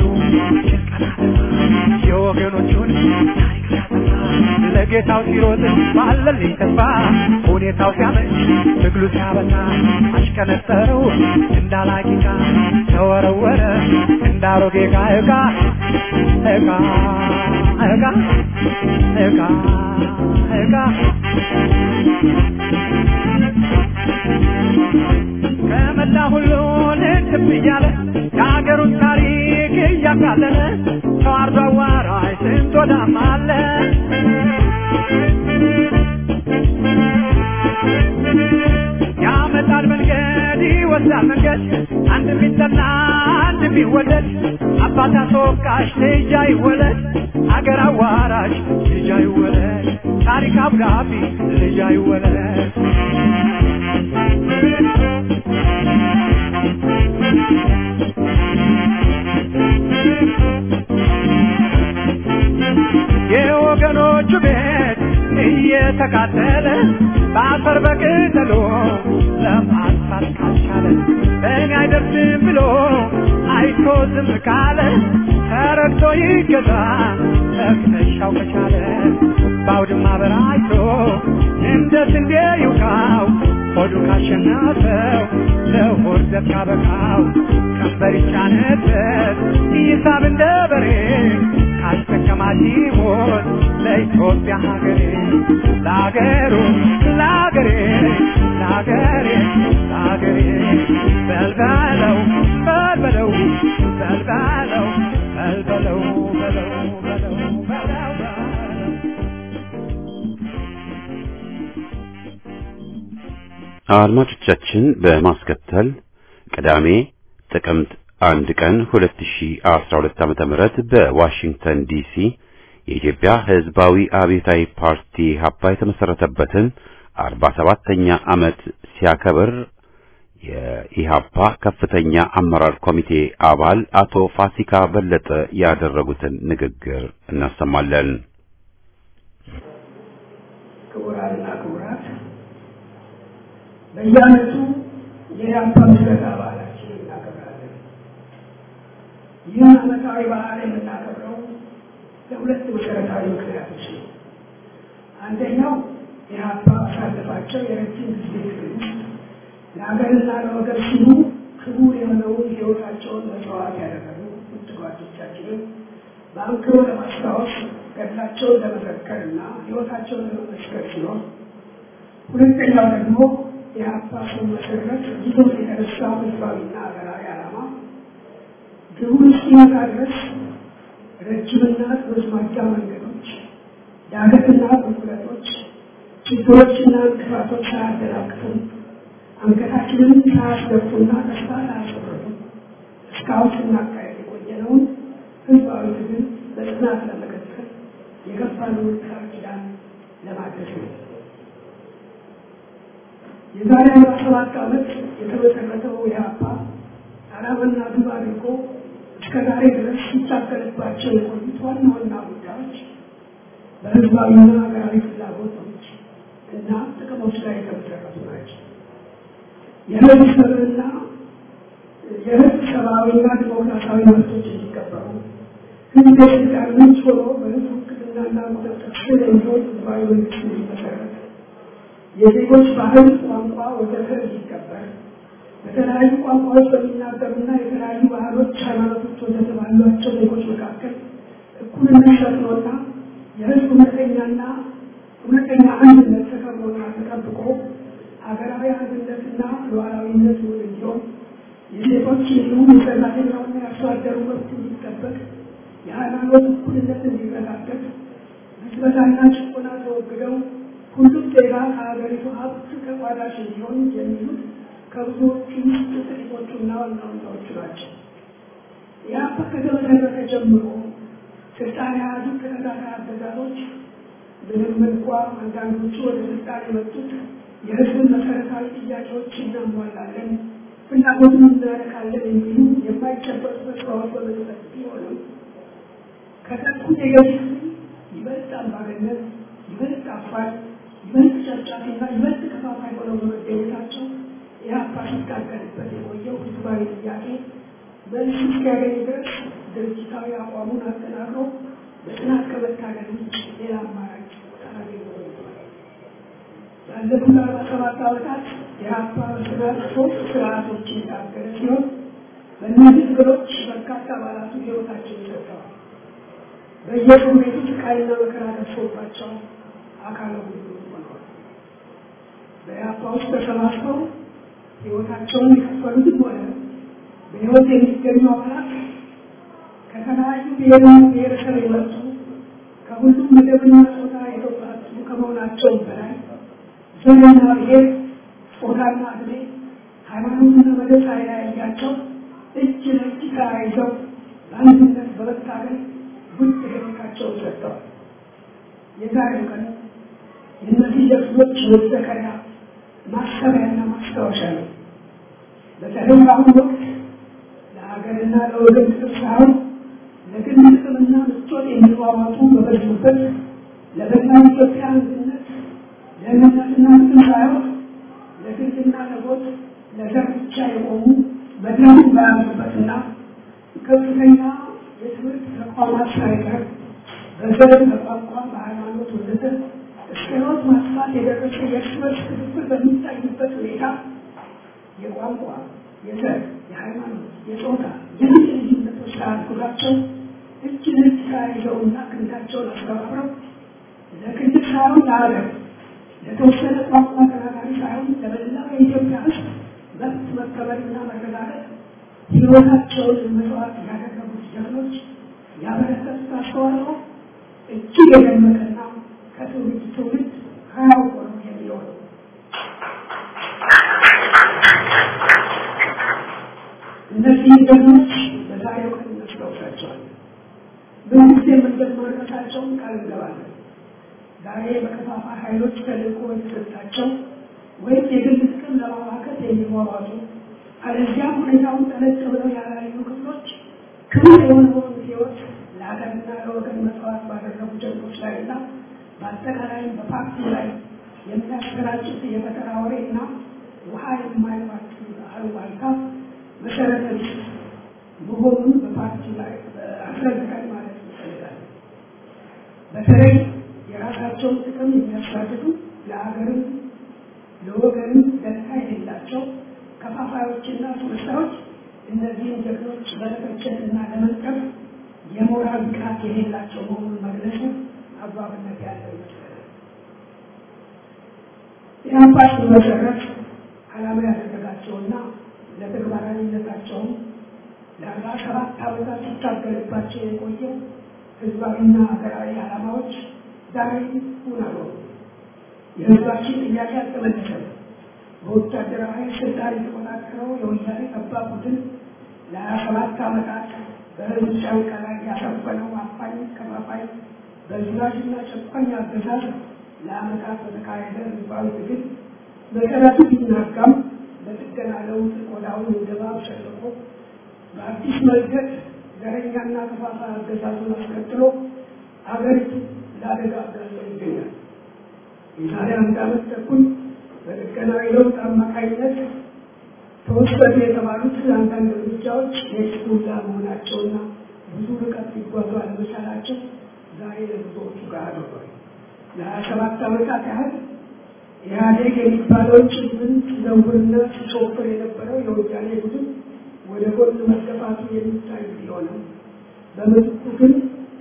የወገኖቹን ታሪክ ሲያጠፋ ለጌታው ሲሮጥ ባለልኝ ተስፋ ሁኔታው ሲያመች ትግሉ ሲያበዛ አሽከነጠረው እንዳላቂቃ ተወረወረ እንዳሮጌ ዕቃ ዕቃ ዕቃ ዕቃ ዕቃ ዕቃ ከመላ ሁሉ ልትብ እያለ የሀገሩን ታሪክ እያቃለለ ተዋርዶ አዋራጅ ስንት ወዳም አለ ያመጣል መንገድ ይወስዳል መንገድ አንድ ቢጠላ አንድ ቢወደድ አባት አስወቃሽ ልጅ አይወለድ አገር አዋራሽ ልጅ አይወለድ ታሪክ አብዳቢ ልጅ አይወለድ የወገኖቹ ቤት እየተቃጠለ በአፈር በቅጠሎ ለማጥፋት ካልቻለ በእኔ አይደርስም ብሎ አይቶ ዝም ካለ ተረግቶ ይገዛ መክተሻው ከቻለ በአውድማ በራይቶ እንደ ስንዴ ይውቃው ሆዱ ካሸነፈው ለሆድ ዘብ ካበቃው ቀንበር ይጫነበት ይሳብ እንደ በሬ ካስጠቀማት ይሞት ለኢትዮጵያ ሀገሬ ለአገሩ ለአገሬ ለአገሬ ለአገሬ በልበለው በልበለው በልበለው በልበለው በለው በለው በለው በለው አድማጮቻችን በማስከተል ቅዳሜ ጥቅምት አንድ ቀን 2012 ዓመተ ምህረት በዋሽንግተን ዲሲ የኢትዮጵያ ሕዝባዊ አብዮታዊ ፓርቲ ሀፓ የተመሰረተበትን አርባ ሰባተኛ ዓመት ሲያከብር የኢሃፓ ከፍተኛ አመራር ኮሚቴ አባል አቶ ፋሲካ በለጠ ያደረጉትን ንግግር እናሰማለን። ክቡራንና ክቡራት በየዓመቱ የኢሃፓ ምስረታ በዓላችን እናከብራለን። ይህን ዓመታዊ በዓል የምናከብረው ለሁለት መሰረታዊ ምክንያቶች ነው። አንደኛው ኢሃፓ አሳለፋቸው የረጅም ጊዜ ትግል ውስጥ ለሀገርና ለወገን ሲሉ ክቡር የሆነውን ሕይወታቸውን መስዋዕት ያደረጉ ውድ ጓዶቻችንን በአንክሮ ለማስታወስ ገድላቸውን ለመዘከርና ሕይወታቸውን ለመመስከር ሲሆን፣ ሁለተኛው ደግሞ የኢሃፓ ሲመሰረት ይዞት የተነሳው ህዝባዊና ሀገራዊ ዓላማ ግቡን እስኪመታ ድረስ ረጅምና ረዝማዳ መንገዶች፣ ዳገትና ቁልቁለቶች፣ ችግሮችና እንቅፋቶች ሳያደናቅፉን አንገታችንን ሳያስደፉና ተስፋ ሳያስቆርጡ እስካሁን ስናካሄድ የቆየነውን ህዝባዊ ትግል በጽናት ለመቀጠል የገባነውን ቃል ኪዳን ለማድረስ ነው። የዛሬ አርባ ሰባት ዓመት የተመሰረተው ኢህአፓ ዓላማና ግብ አድርጎ እስከ ዛሬ ድረስ ሲታገልባቸው የቆዩት ዋና ዋና ጉዳዮች በህዝባዊና ሀገራዊ ፍላጎቶች እና ጥቅሞች ላይ የተመሰረቱ ናቸው። የህዝብ ሰብዕና የህዝብ ሰብአዊና ዲሞክራሲያዊ መብቶች እንዲከበሩ ህዝብ የስልጣን ምንጭ ሆኖ በህዝብ ውክልናና ቁጥጥር ስር የሚሆን ህዝባዊ መንግስት እንዲመሰረት የዜጎች ባህል፣ ቋንቋ ወዘተ እንዲከበር በተለያዩ ቋንቋዎች በሚናገሩና የተለያዩ ባህሎች፣ ሃይማኖቶች ወዘተ ባሏቸው ዜጎች መካከል እኩልነት ሰፍኖና የህዝብ እውነተኛና እውነተኛ አንድነት ተከብሮና ተጠብቆ ሀገራዊ አንድነትና ሉዓላዊነት እውን እንዲሆን የዜጎች እንዲሁም የሰራተኛውና የአርሶ አደሩ መብት እንዲጠበቅ የሃይማኖት እኩልነት እንዲረጋገጥ ብዝበታና ጭቆና ተወግደው ሁሉም ዜጋ ከሀገሪቱ ሀብት ተቋዳሽ እንዲሆን የሚሉት ከብዙዎቹ ውስጥ ጥቂቶቹና ዋና ዋናዎቹ ናቸው። ኢህአፓ ከተመሰረተ ጀምሮ ስልጣን የያዙ ተከታታይ አገዛዞች ምንም እንኳ አንዳንዶቹ ወደ ስልጣን የመጡት የህዝብን መሰረታዊ ጥያቄዎች እናሟላለን፣ ፍላጎቱን እናረካለን የሚሉ የማይጨበጡ ተስፋዎች በመስጠት ቢሆንም ከጠቁት የገዢ ይበልጥ አምባገነን፣ ይበልጥ አፋኝ፣ ይበልጥ ጨፍጫፊና ይበልጥ ከፋፋይ ሆነው በመገኘታቸው ኢህአፓ ሲታገልበት የቆየው ህዝባዊ ጥያቄ መልስ እስኪያገኝ ድረስ ድርጅታዊ አቋሙን አጠናክሮ በጽናት ከመታገል ውጭ ሌላ አማራጭ ሳላገኝ ቆይቷል። ባለፉት አርባ ሰባት ዓመታት የኢህአፓ በጽናት ሶስት ስርዓቶችን የታገለ ሲሆን በእነዚህ ትግሎች በርካታ አባላቱ ህይወታቸውን ሰጥተዋል። በየእስር ቤቱ ስቃይና መከራ ደርሶባቸው አካለ ሁሉ ሆነዋል። በኢህአፓ ውስጥ ተሰባስበው ህይወታቸውን የከፈሉትም ሆነ በህይወት የሚገኙ አባላት ከተለያዩ ብሔርና ብሔረሰብ የመጡ ከሁሉም መደብና ጾታ የተውጣጡ ከመሆናቸውም በላይ ዘርና ብሔር፣ ጾታና ዕድሜ፣ ሃይማኖትና መደብ ሳይለያያቸው እጅ ለእጅ ተያይዘው በአንድነት በመታገል ውድ ህይወታቸውን ሰጥተዋል። የዛሬው ቀን የእነዚህ ጀግኖች መዘከሪያ ማሰቢያና ማስታወሻ ነው። በተለይ በአሁኑ ወቅት ለሀገርና ለወገን ጥቅም ሳይሆን ለግል ጥቅምና ምቾት የሚሯሯጡ በበዙበት ለመላው ኢትዮጵያ አንድነት ለእምነትና ጥቅም ሳይሆን ለግልና ለጎጥ ለዘር ብቻ የቆሙ መድረኩን በያዙበትና ከፍተኛ የትምህርት ተቋማት ሳይቀር በዘር በቋንቋ በሃይማኖት ወዘተ እስከ ሕይወት ማጥፋት የደረሰ የእርስ በርስ ክፍፍል በሚታይበት ሁኔታ የቋንቋ፣ የዘር፣ የሃይማኖት፣ የጾታ፣ የልጅ ልዩነቶች ሳያግዷቸው እጅ ለእጅ ተያይዘውና ክንዳቸውን አስተባብረው ለክልል ሳይሆን ለሀገር ለተወሰነ ቋንቋ ተናጋሪ ሳይሆን ለመላው የኢትዮጵያ ሕዝብ መብት መከበርና መረጋገጥ ሕይወታቸውን መስዋዕት ያደረጉት ጀግኖች ያበረከቱት አስተዋጽኦ እጅግ የደመቀና ከትውልድ ትውልድ ሕያው ሆኖ የሚኖር ነው። እነዚህ ጀግኖች በዛሬው ቀን እናስታውሳቸዋለን። በጊዜም እንደማደርገው ላለመድረሳቸውን ቃል እንገባለን። ዛሬ በከፋፋይ ኃይሎች ተልእኮ የተሰጣቸው ወይም የግል ጥቅም ለማማከት የሚሟሟቱ አለዚያም ሁኔታውን ጠለቅ ብለው ያላዩ ክፍሎች ክቡር የሆነውን ሕይወት ለሀገርና ለወገን መስዋዕት ባደረጉ ጀግኖች ላይ እና በአጠቃላይም በፓርቲ ላይ የሚያሰራጩት የፈጠራ ወሬና ውሃ የማይባት አሉባልታ መሰረተ ቢስ መሆኑን በፓርቲ ላይ አስረግጠን ማለት ይፈልጋል። በተለይ የራሳቸውን ጥቅም የሚያሳድዱ ለሀገርም ለወገንም ደንታ የሌላቸው ከፋፋዮችና አስመሳዮች እነዚህን ጀግኖች ለመተቸትና ለመንቀፍ የሞራል ብቃት የሌላቸው መሆኑን መግለጹ አግባብነት ያለው ይመስለናል። ኢህአፓ ሲመሰረት ዓላማ ያደረጋቸውና ለተግባራዊነታቸውም ለአርባ ሰባት ዓመታት ሲታገልባቸው የቆየው ህዝባዊና ሀገራዊ ዓላማዎች ዛሬ እውን አልሆኑም። የህዝባችን ጥያቄ አልተመለሰም። በወታደራዊ ስልጣን የተቆጣጠረው የወያኔ ጠባብ ቡድን ለሀያ ሰባት ዓመታት በህዝብ ጫንቃ ላይ ያሰፈነው አፋኝ ከፋፋይ በዝናጅና ጨቋኝ አገዛዝ ለዓመታት በተካሄደ ህዝባዊ ትግል መሰረቱ ቢናጋም በጥገና ለውጥ ቆዳውን እንደባብ ሸልቆ በአዲስ መንገድ ዘረኛና ከፋፋይ አገዛዙን አስከትሎ አገሪቱ ለአደጋ አጋልጦ ይገኛል። የዛሬ አንድ ዓመት ተኩል በጥገናዊ ለውጥ አማካኝነት ተወሰዱ የተባሉት አንዳንድ እርምጃዎች የስሙላ መሆናቸውና ብዙ ርቀት ሊጓዙ አለመቻላቸው ዛሬ ለብዙዎቹ ጋር አድርጓል። ለሀያ ሰባት ዓመታት ያህል ኢህአዴግ የሚባለውን ጭምን ሲዘውርና ሲሾፍር የነበረው የወያኔ ቡድን ወደ ጎን መገፋቱ የሚታይ ቢሆንም በምትኩ ግን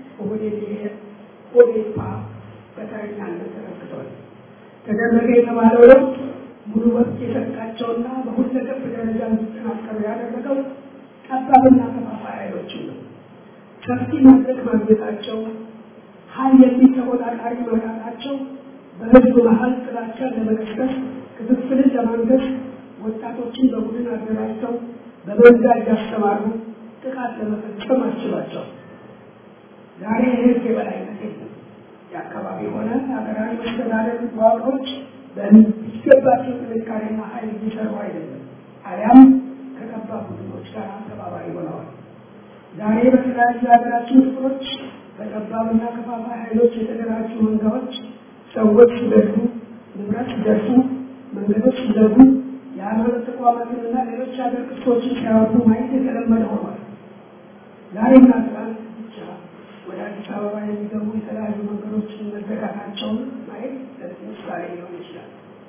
ኦዴፓ በተረኛነት ተረክቷል። ተደረገ የተባለው ለውጥ ሙሉ መብት የሰጣቸውና በሁለገብ ደረጃ እንዲጠናከሩ ያደረገው ጠባብና ከፋፋይ ኃይሎችን ነው። ሰፊ መድረክ ማግኘታቸው፣ ሀይል የሚል ተቆጣጣሪ ማጣታቸው በህዝብ መሀል ጥላቻን ለመቀስቀስ ክፍፍልን ለማንገስ ወጣቶችን በቡድን አደራጅተው በመንጋ እያስተማሩ ጥቃት ለመፈጸም አስችሏቸው። ዛሬ የህግ የበላይነት የለም። የአካባቢ ሆነ ሀገራዊ መስተዳደር መዋቅሮች በሚገባቸው ጥንካሬና ኃይል እየሰሩ አይደለም፣ አሊያም ከጠባብ ቡድኖች ጋር ተባባሪ ሆነዋል። ዛሬ በተለያዩ የሀገራችን ክፍሎች በጠባብና ከፋፋይ ኃይሎች የተደራጁ መንጋዎች ሰዎች ሲገድሉ፣ ንብረት ሲደርሱ፣ መንገዶች ሲዘጉ፣ የሃይማኖት ተቋማትንና ሌሎች ሀገር ቅርሶችን ሲያወጡ ማየት የተለመደ ሆኗል። ዛሬና ትናንት ብቻ ወደ አዲስ አበባ የሚገቡ የተለያዩ መንገዶችን መዘጋታቸውን ማየት ለዚህ ምሳሌ ሊሆን ይችላል።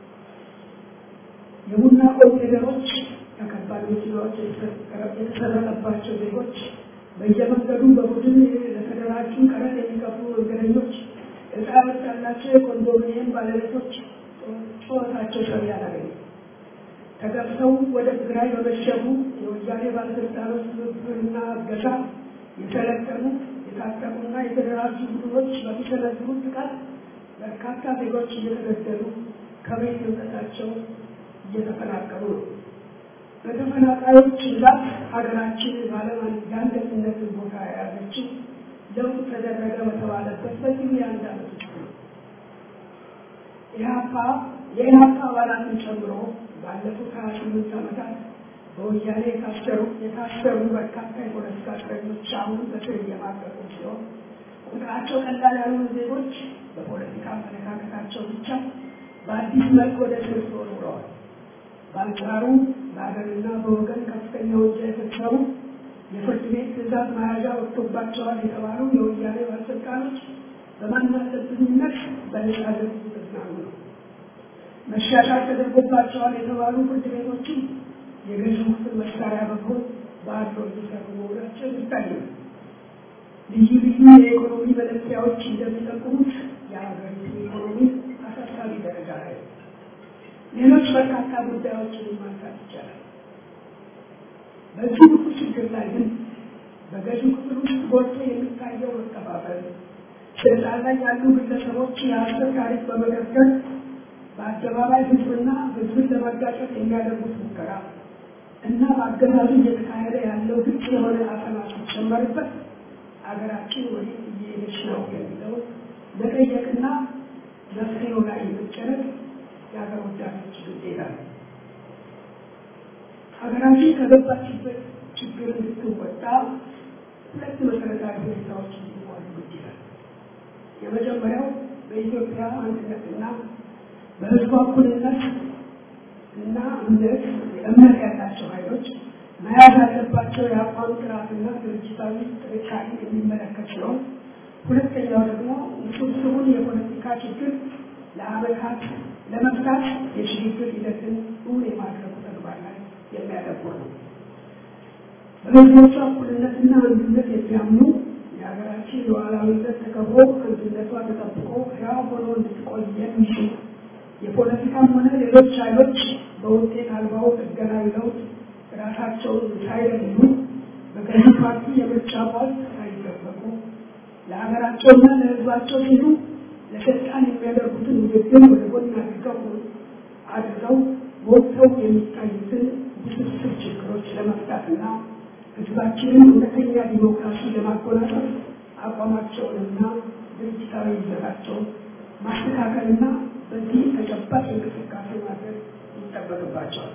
የቡና ኮንቴነሮች ከከባድ መኪናዎች የተሰረቀባቸው ዜጎች በየመንገዱ በቡድን ለተደራጁ ቀረጥ የሚከፍሉ መንገደኞች እጣ ያወጣላቸው የኮንዶሚኒየም ባለቤቶች ጩኸታቸው ሰሚ አላገኙ። ተገብተው ወደ ትግራይ በመሸጉ የወያኔ ባለስልጣኖች ትብብርና እገዛ የሰለጠኑ የታጠቁና የተደራጁ ቡድኖች በሚሰነዝሩት ጥቃት በርካታ ዜጎች እየተገደሉ ከቤት ንብረታቸው እየተፈናቀሉ ነው። በተፈናቃዮች ብዛት ሀገራችን በዓለም የአንደኝነትን ቦታ የያዘችው ለውጥ ተደረገ በተባለበት በዚሁ የአንድ ዓመት ውስጥ ነው። ኢህአፓ የኢህአፓ አባላትን ጨምሮ ባለፉት ሀያ ስምንት ዓመታት በወያኔ የታሰሩ የታሰሩ በርካታ የፖለቲካ እስረኞች አሁን በስር እየማቀቁ ሲሆን ቁጥራቸው ቀላል ያልሆኑ ዜጎች በፖለቲካ አመለካከታቸው ብቻ በአዲስ መልክ ወደ እስር ተወርውረዋል። በአንጻሩ በሀገርና በወገን ከፍተኛ ወንጀል የፈጸሙ የፍርድ ቤት ትዕዛዝ መያዣ ወጥቶባቸዋል የተባሉ የወያኔ ባለስልጣኖች በማናለብኝነት በነጻ ዘርፍ ተዝናኑ ነው። መሻሻል ተደርጎባቸዋል የተባሉ ፍርድ ቤቶችም የገዢው ክፍል መሳሪያ በኩል በአድሎ እየሰሩ መሆናቸው ይታያል። ልዩ ልዩ የኢኮኖሚ መለኪያዎች እንደሚጠቁሙት የሀገሪቱ ኢኮኖሚ አሳሳቢ ደረጃ ላይ ነው። ሌሎች በርካታ ጉዳዮችን ማንሳት ይቻላል። በዚህ ሁሉ ችግር ላይ ግን በገዢው ክፍል ውስጥ ጎልቶ የሚታየው መከፋፈል፣ ስልጣን ላይ ያሉ ግለሰቦች የሀሰት ታሪክ በመደርደር በአደባባይ ህዝብና ህዝብን ለማጋጨት የሚያደርጉት ሙከራ እና በአገዛዙ እየተካሄደ ያለው ግልጽ የሆነ አፈና ሲጨመርበት አገራችን ወዴት እየሄደች ነው የሚለው መጠየቅና መፍትሄው ላይ መጨነቅ የሀገር ወዳዶች ግዴታ ነው። ሀገራችን ከገባችበት ችግር እንድትወጣ ሁለት መሰረታዊ ሁኔታዎች እንዲሟሉ ግድ ይላል። የመጀመሪያው በኢትዮጵያ አንድነትና በሕዝቡ እኩልነት እና እምነት እምነት ያላቸው ኃይሎች መያዝ ያለባቸው የአቋም ጥራትና ድርጅታዊ ጥንካሬ የሚመለከት ሲሆን ሁለተኛው ደግሞ ውስብስቡን የፖለቲካ ችግር ለዓመታት ለመፍታት የሽግግር ሂደትን እውን የማድረጉ ተግባር ላይ የሚያተኩር ነው። በህዝቦቿ እኩልነትና አንድነት የሚያምኑ የሀገራችን ሉዓላዊነት ተከብሮ አንድነቷ ተጠብቆ ሕያው ሆኖ እንድትቆይ የሚችሉ የፖለቲካም ሆነ ሌሎች ኃይሎች በውጤት አልባው ጥገናዊ ለውጥ ራሳቸውን ሳይለዩ በገዢ ፓርቲ የምርጫ ቧልት ሳይጠበቁ ለሀገራቸውና ለህዝባቸው ሲሉ ለስልጣን የሚያደርጉትን ውድድር ወደ ጎን አድርገው አድርገው ወጥተው የሚታዩትን ውስብስብ ችግሮች ለመፍታትና ህዝባችንን እውነተኛ ዲሞክራሲ ለማጎናጸፍ አቋማቸውንና ድርጅታዊ ይዘታቸውን ማስተካከልና በዚህ ተጨባጭ እንቅስቃሴ ማድረግ ይጠበቅባቸዋል።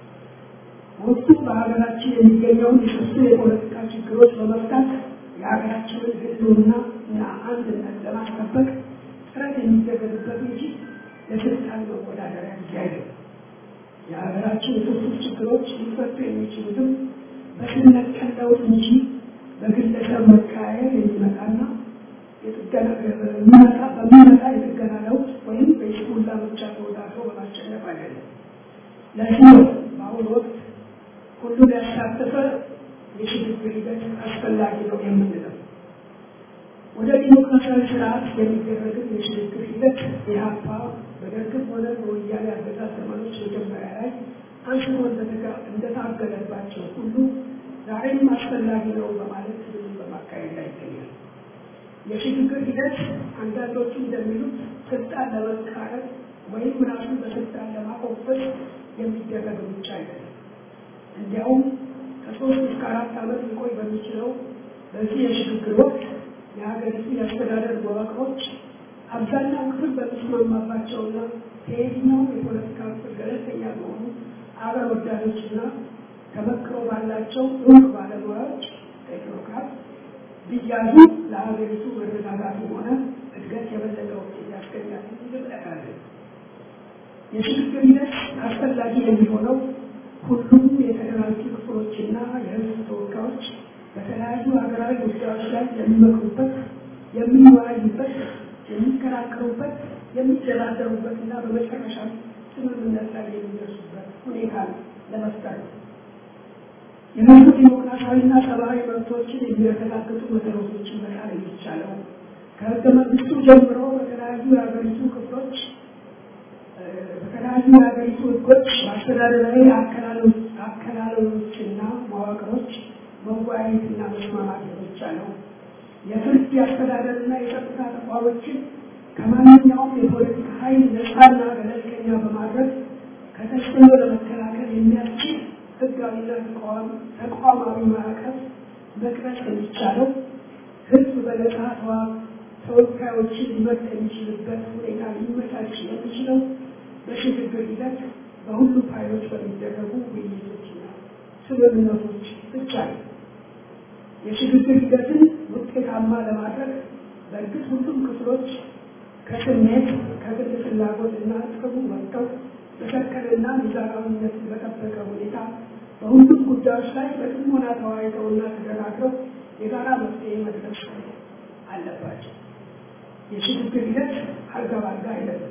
ወቅቱ በሀገራችን የሚገኘውን የስብስብ የፖለቲካ ችግሮች በመፍታት የሀገራችንን ህልውና እና አንድነት ለማስጠበቅ ጥረት የሚደረግበት እንጂ ለስልጣን መወዳደሪያ ጊዜ አይደለም። የሀገራችን የስብስብ ችግሮች ሊፈቱ የሚችሉትም በስነት ቀለውጥ እንጂ በግለሰብ መቀያየር የሚመጣና የጥገና የሚመጣ በሚመጣ የጥገና ለውጥ ወይም በይስሙላ ምርጫ ተወዳድሮ በማሸነፍ አይደለም። ለዚህ ነው በአሁኑ ወቅት ሁሉን ያሳተፈ የሽግግር ሂደት አስፈላጊ ነው የምንለው። ወደ ዲሞክራሲያዊ ስርዓት የሚደረግን የሽግግር ሂደት ኢህአፓ በደርግም ሆነ በወያኔ አገዛዝ ዘመኖች መጀመሪያ ላይ አንስቶ እንደታገለባቸው ሁሉ ዛሬም አስፈላጊ ነው በማለት ትግሉን በማካሄድ ላይ ይገኛል። የሽግግር ሂደት አንዳንዶቹ እንደሚሉት ስልጣን ለመቃረብ ወይም ራሱን በስልጣን ለማቆፈስ የሚደረግ ብቻ አይደለም። እንዲያውም ከሶስት እስከ አራት ዓመት ሊቆይ በሚችለው በዚህ የሽግግር ወቅት የሀገሪቱ የአስተዳደር መዋቅሮች አብዛኛው ክፍል በሚስማማባቸውና ከየትኛውም የፖለቲካ ክፍል ገለልተኛ በሆኑ አገር ወዳዶችና ተመክሮ ባላቸው እውቅ ባለሙያዎች ቴክኖክራት ቢያዙ ለሀገሪቱ መረጋጋቱ ሆነ እድገት የበለጠ ውጤት ያስገኛል የሚል እምነት አለን። የሽግግር ሂደት አስፈላጊ የሚሆነው ሁሉም የተደራጁ ክፍሎችና የሕዝብ ተወካዮች በተለያዩ ሀገራዊ ጉዳዮች ላይ የሚመክሩበት፣ የሚወያዩበት፣ የሚከራከሩበት፣ የሚደራደሩበትና በመጨረሻ ስምምነት ላይ የሚደርሱበት ሁኔታ ለመፍጠር ነው። የህዝብ ዲሞክራሲያዊና ሰብአዊ መብቶችን የሚያረጋግጡ መሰረቶችን መጣል የሚቻለው ከህገ መንግስቱ ጀምሮ በተለያዩ የሀገሪቱ ክፍሎች በተለያዩ የሀገሪቱ ህጎች በአስተዳደራዊ አከላለሎችና መዋቅሮች መወያየትና መስማማት የሚቻለው የፍርድ የአስተዳደርና የጸጥታ ተቋሞችን ከማንኛውም የፖለቲካ ኃይል ነፃና ገለልተኛ በማድረግ ከተጽዕኖ ለመከላከል የሚያስችል ህጋዊና ተቋማዊ ማዕቀፍ መቅረጽ የሚቻለው ህዝብ በነጻ ተወካዮችን ሊመርጥ የሚችልበት ሁኔታ ሊመቻች የሚችለው በሽግግር ሂደት በሁሉም ኃይሎች በሚደረጉ ውይይቶችና ስምምነቶች ብቻ ነው። የሽግግር ሂደትን ውጤታማ ለማድረግ በእርግጥ ሁሉም ክፍሎች ከስሜት ከግል ፍላጎትና ጥቅሙ ወጥተው በሰከነና ሚዛናዊነትን በጠበቀ ሁኔታ በሁሉም ጉዳዮች ላይ በጥሞና ተወያይተውና ተደራድረው የጋራ መፍትሄ መድረስ አለባቸው። የሽግግር ሂደት አልጋ ባልጋ አይደለም።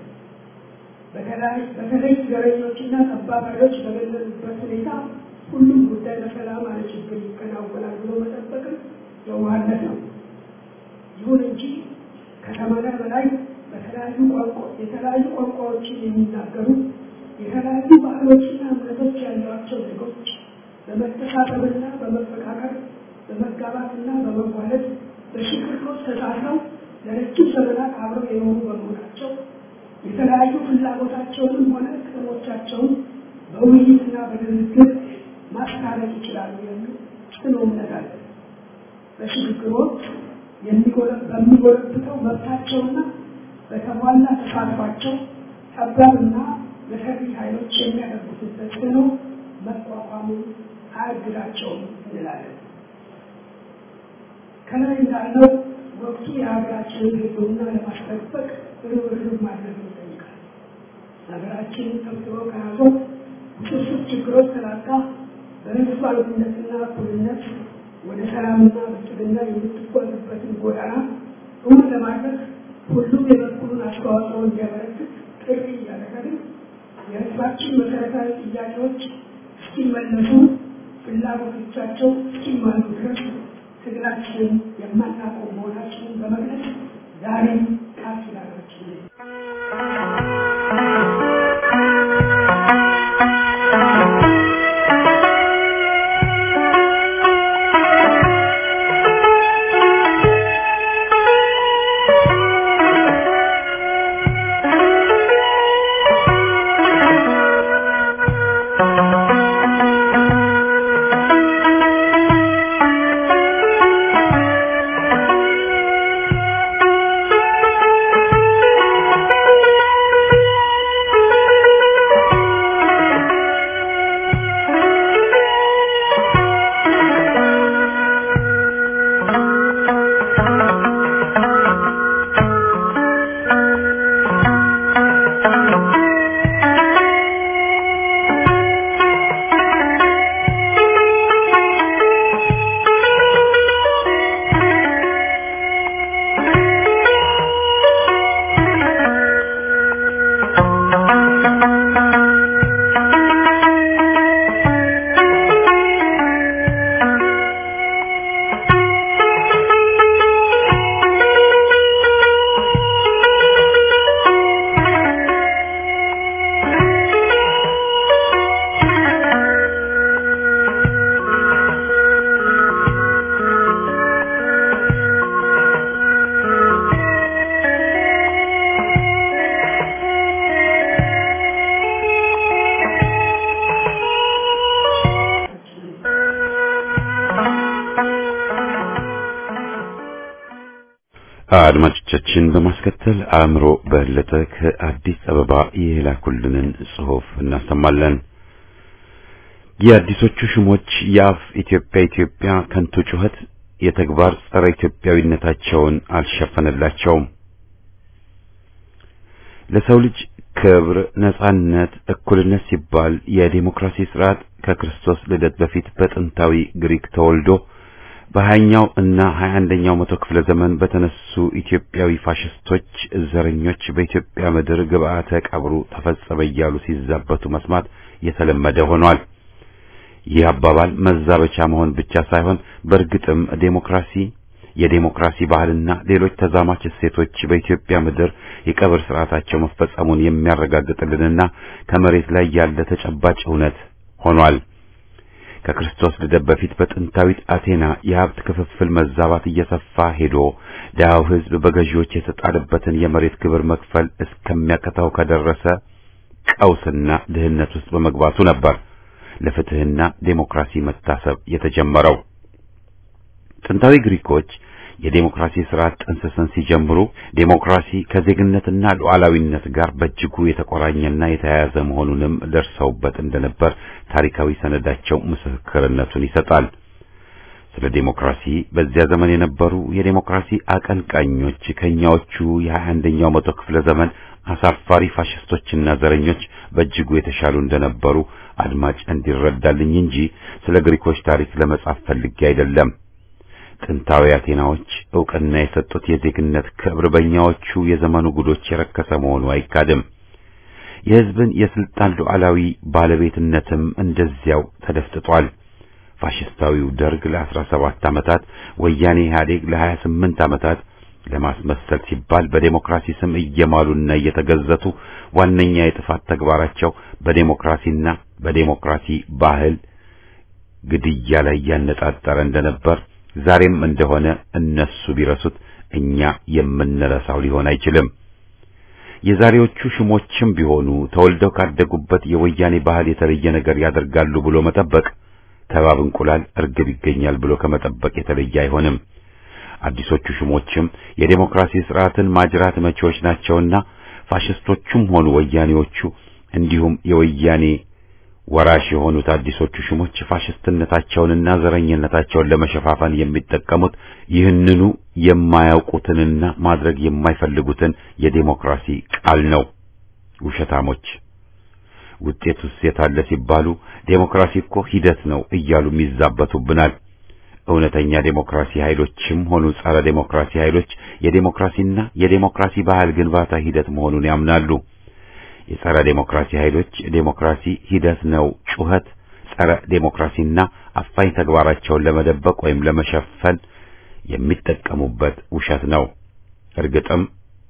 በተለይ ዘረኞችና ጠባብ ኃይሎች በገለሉበት ሁኔታ ሁሉም ጉዳይ በሰላም አለ ችግር ይከናወናል ብሎ መጠበቅም የዋህነት ነው። ይሁን እንጂ ከሰማንያ በላይ በተለያዩ ቋንቋ የተለያዩ ቋንቋዎችን የሚናገሩ የተለያዩ ባህሎችና እምነቶች ያሏቸው ዜጎች በመተሳሰብና በመፈቃቀር በመጋባትና በመዋለድ በሽክርክሮች ተሳስረው ለረጅም ዘመናት አብረው የኖሩ በመሆናቸው የተለያዩ ፍላጎታቸውንም ሆነ ጥቅሞቻቸውን በውይይትና በድርድር ማስታረቅ ይችላሉ የሚል ጽኑ እምነት አለ። በሽግግር ወቅት በሚጎለብተው መብታቸውና በተሟላ ተሳትፏቸው ጠባብና መሰሪ ኃይሎች የሚያደርጉትን ተጽዕኖ መቋቋሙ አያግዳቸውም እንላለን። ከላይ እንዳለው ወቅቱ የሀገራችንን ሕልውና ለማስጠበቅ ርብርብ ማድረግ ይጠይቃል። ሀገራችንን ሰብስቦ ከያዙት ውስብስብ ችግሮች ተላቃ በሕዝብ አልበኝነትና እኩልነት ወደ ሰላምና ብልጽግና የምትጓዝበትን ጎዳና እውን ለማድረግ ሁሉም የበኩሉን አስተዋጽኦ እንዲያበረክት ጥሪ እያደረግን የሕዝባችን መሰረታዊ ጥያቄዎች እስኪመለሱ ፍላጎቶቻቸው እስኪሟሉ ድረስ ትግላችንን የማናቆም መሆናችንን በመግለጽ ዛሬም ቃል ኪዳናችንን አድማጮቻችን በማስከተል አእምሮ በለጠ ከአዲስ አበባ የላኩልንን ጽሑፍ እናሰማለን። የአዲሶቹ ሹሞች የአፍ ኢትዮጵያ ኢትዮጵያ ከንቱ ጩኸት የተግባር ጸረ ኢትዮጵያዊነታቸውን አልሸፈነላቸውም። ለሰው ልጅ ክብር፣ ነጻነት፣ እኩልነት ሲባል የዲሞክራሲ ስርዓት ከክርስቶስ ልደት በፊት በጥንታዊ ግሪክ ተወልዶ በሀያኛው እና ሀያ አንደኛው መቶ ክፍለ ዘመን በተነሱ ኢትዮጵያዊ ፋሽስቶች ዘረኞች በኢትዮጵያ ምድር ግብአተ ቀብሩ ተፈጸመ እያሉ ሲዛበቱ መስማት የተለመደ ሆኗል። ይህ አባባል መዛበቻ መሆን ብቻ ሳይሆን በእርግጥም ዴሞክራሲ፣ የዴሞክራሲ ባህልና ሌሎች ተዛማች እሴቶች በኢትዮጵያ ምድር የቀብር ስርዓታቸው መፈጸሙን የሚያረጋግጥልንና ከመሬት ላይ ያለ ተጨባጭ እውነት ሆኗል። ከክርስቶስ ልደት በፊት በጥንታዊት አቴና የሀብት ክፍፍል መዛባት እየሰፋ ሄዶ ድሃው ሕዝብ በገዢዎች የተጣለበትን የመሬት ግብር መክፈል እስከሚያቀታው ከደረሰ ቀውስና ድህነት ውስጥ በመግባቱ ነበር ለፍትህና ዴሞክራሲ መታሰብ የተጀመረው። ጥንታዊ ግሪኮች የዴሞክራሲ ስርዓት ጥንስስን ሲጀምሩ ዴሞክራሲ ከዜግነትና ሉዓላዊነት ጋር በእጅጉ የተቆራኘና የተያያዘ መሆኑንም ደርሰውበት እንደነበር ታሪካዊ ሰነዳቸው ምስክርነቱን ይሰጣል። ስለ ዴሞክራሲ በዚያ ዘመን የነበሩ የዴሞክራሲ አቀንቃኞች ከኛዎቹ የሀያ አንደኛው መቶ ክፍለ ዘመን አሳፋሪ ፋሽስቶችና ዘረኞች በእጅጉ የተሻሉ እንደነበሩ አድማጭ እንዲረዳልኝ እንጂ ስለ ግሪኮች ታሪክ ለመጻፍ ፈልጌ አይደለም። ጥንታዊ አቴናዎች ዕውቅና የሰጡት የዜግነት ክብር በእኛዎቹ የዘመኑ ጉዶች የረከሰ መሆኑ አይካድም። የሕዝብን የስልጣን ሉዓላዊ ባለቤትነትም እንደዚያው ተደፍጥጧል። ፋሽስታዊው ደርግ ለአስራ ሰባት ዓመታት፣ ወያኔ ኢህአዴግ ለሀያ ስምንት ዓመታት ለማስመሰል ሲባል በዴሞክራሲ ስም እየማሉና እየተገዘቱ ዋነኛ የጥፋት ተግባራቸው በዴሞክራሲና በዴሞክራሲ ባህል ግድያ ላይ ያነጣጠረ እንደነበር ዛሬም እንደሆነ እነሱ ቢረሱት እኛ የምንረሳው ሊሆን አይችልም። የዛሬዎቹ ሹሞችም ቢሆኑ ተወልደው ካደጉበት የወያኔ ባህል የተለየ ነገር ያደርጋሉ ብሎ መጠበቅ ከባብ እንቁላል እርግብ ይገኛል ብሎ ከመጠበቅ የተለየ አይሆንም። አዲሶቹ ሹሞችም የዴሞክራሲ ስርዓትን ማጅራት መቼዎች ናቸውና ፋሽስቶቹም ሆኑ ወያኔዎቹ እንዲሁም የወያኔ ወራሽ የሆኑት አዲሶቹ ሹሞች ፋሽስትነታቸውንና ዘረኝነታቸውን ለመሸፋፈን የሚጠቀሙት ይህንኑ የማያውቁትንና ማድረግ የማይፈልጉትን የዴሞክራሲ ቃል ነው። ውሸታሞች ውጤቱስ የታለ ሲባሉ ዴሞክራሲ እኮ ሂደት ነው እያሉ ይዛበቱብናል። እውነተኛ ዴሞክራሲ ኃይሎችም ሆኑ ጸረ ዴሞክራሲ ኃይሎች የዴሞክራሲና የዴሞክራሲ ባህል ግንባታ ሂደት መሆኑን ያምናሉ። የጸረ ዴሞክራሲ ኃይሎች ዴሞክራሲ ሂደት ነው ጩኸት ጸረ ዴሞክራሲና አፋኝ ተግባራቸውን ለመደበቅ ወይም ለመሸፈን የሚጠቀሙበት ውሸት ነው። እርግጥም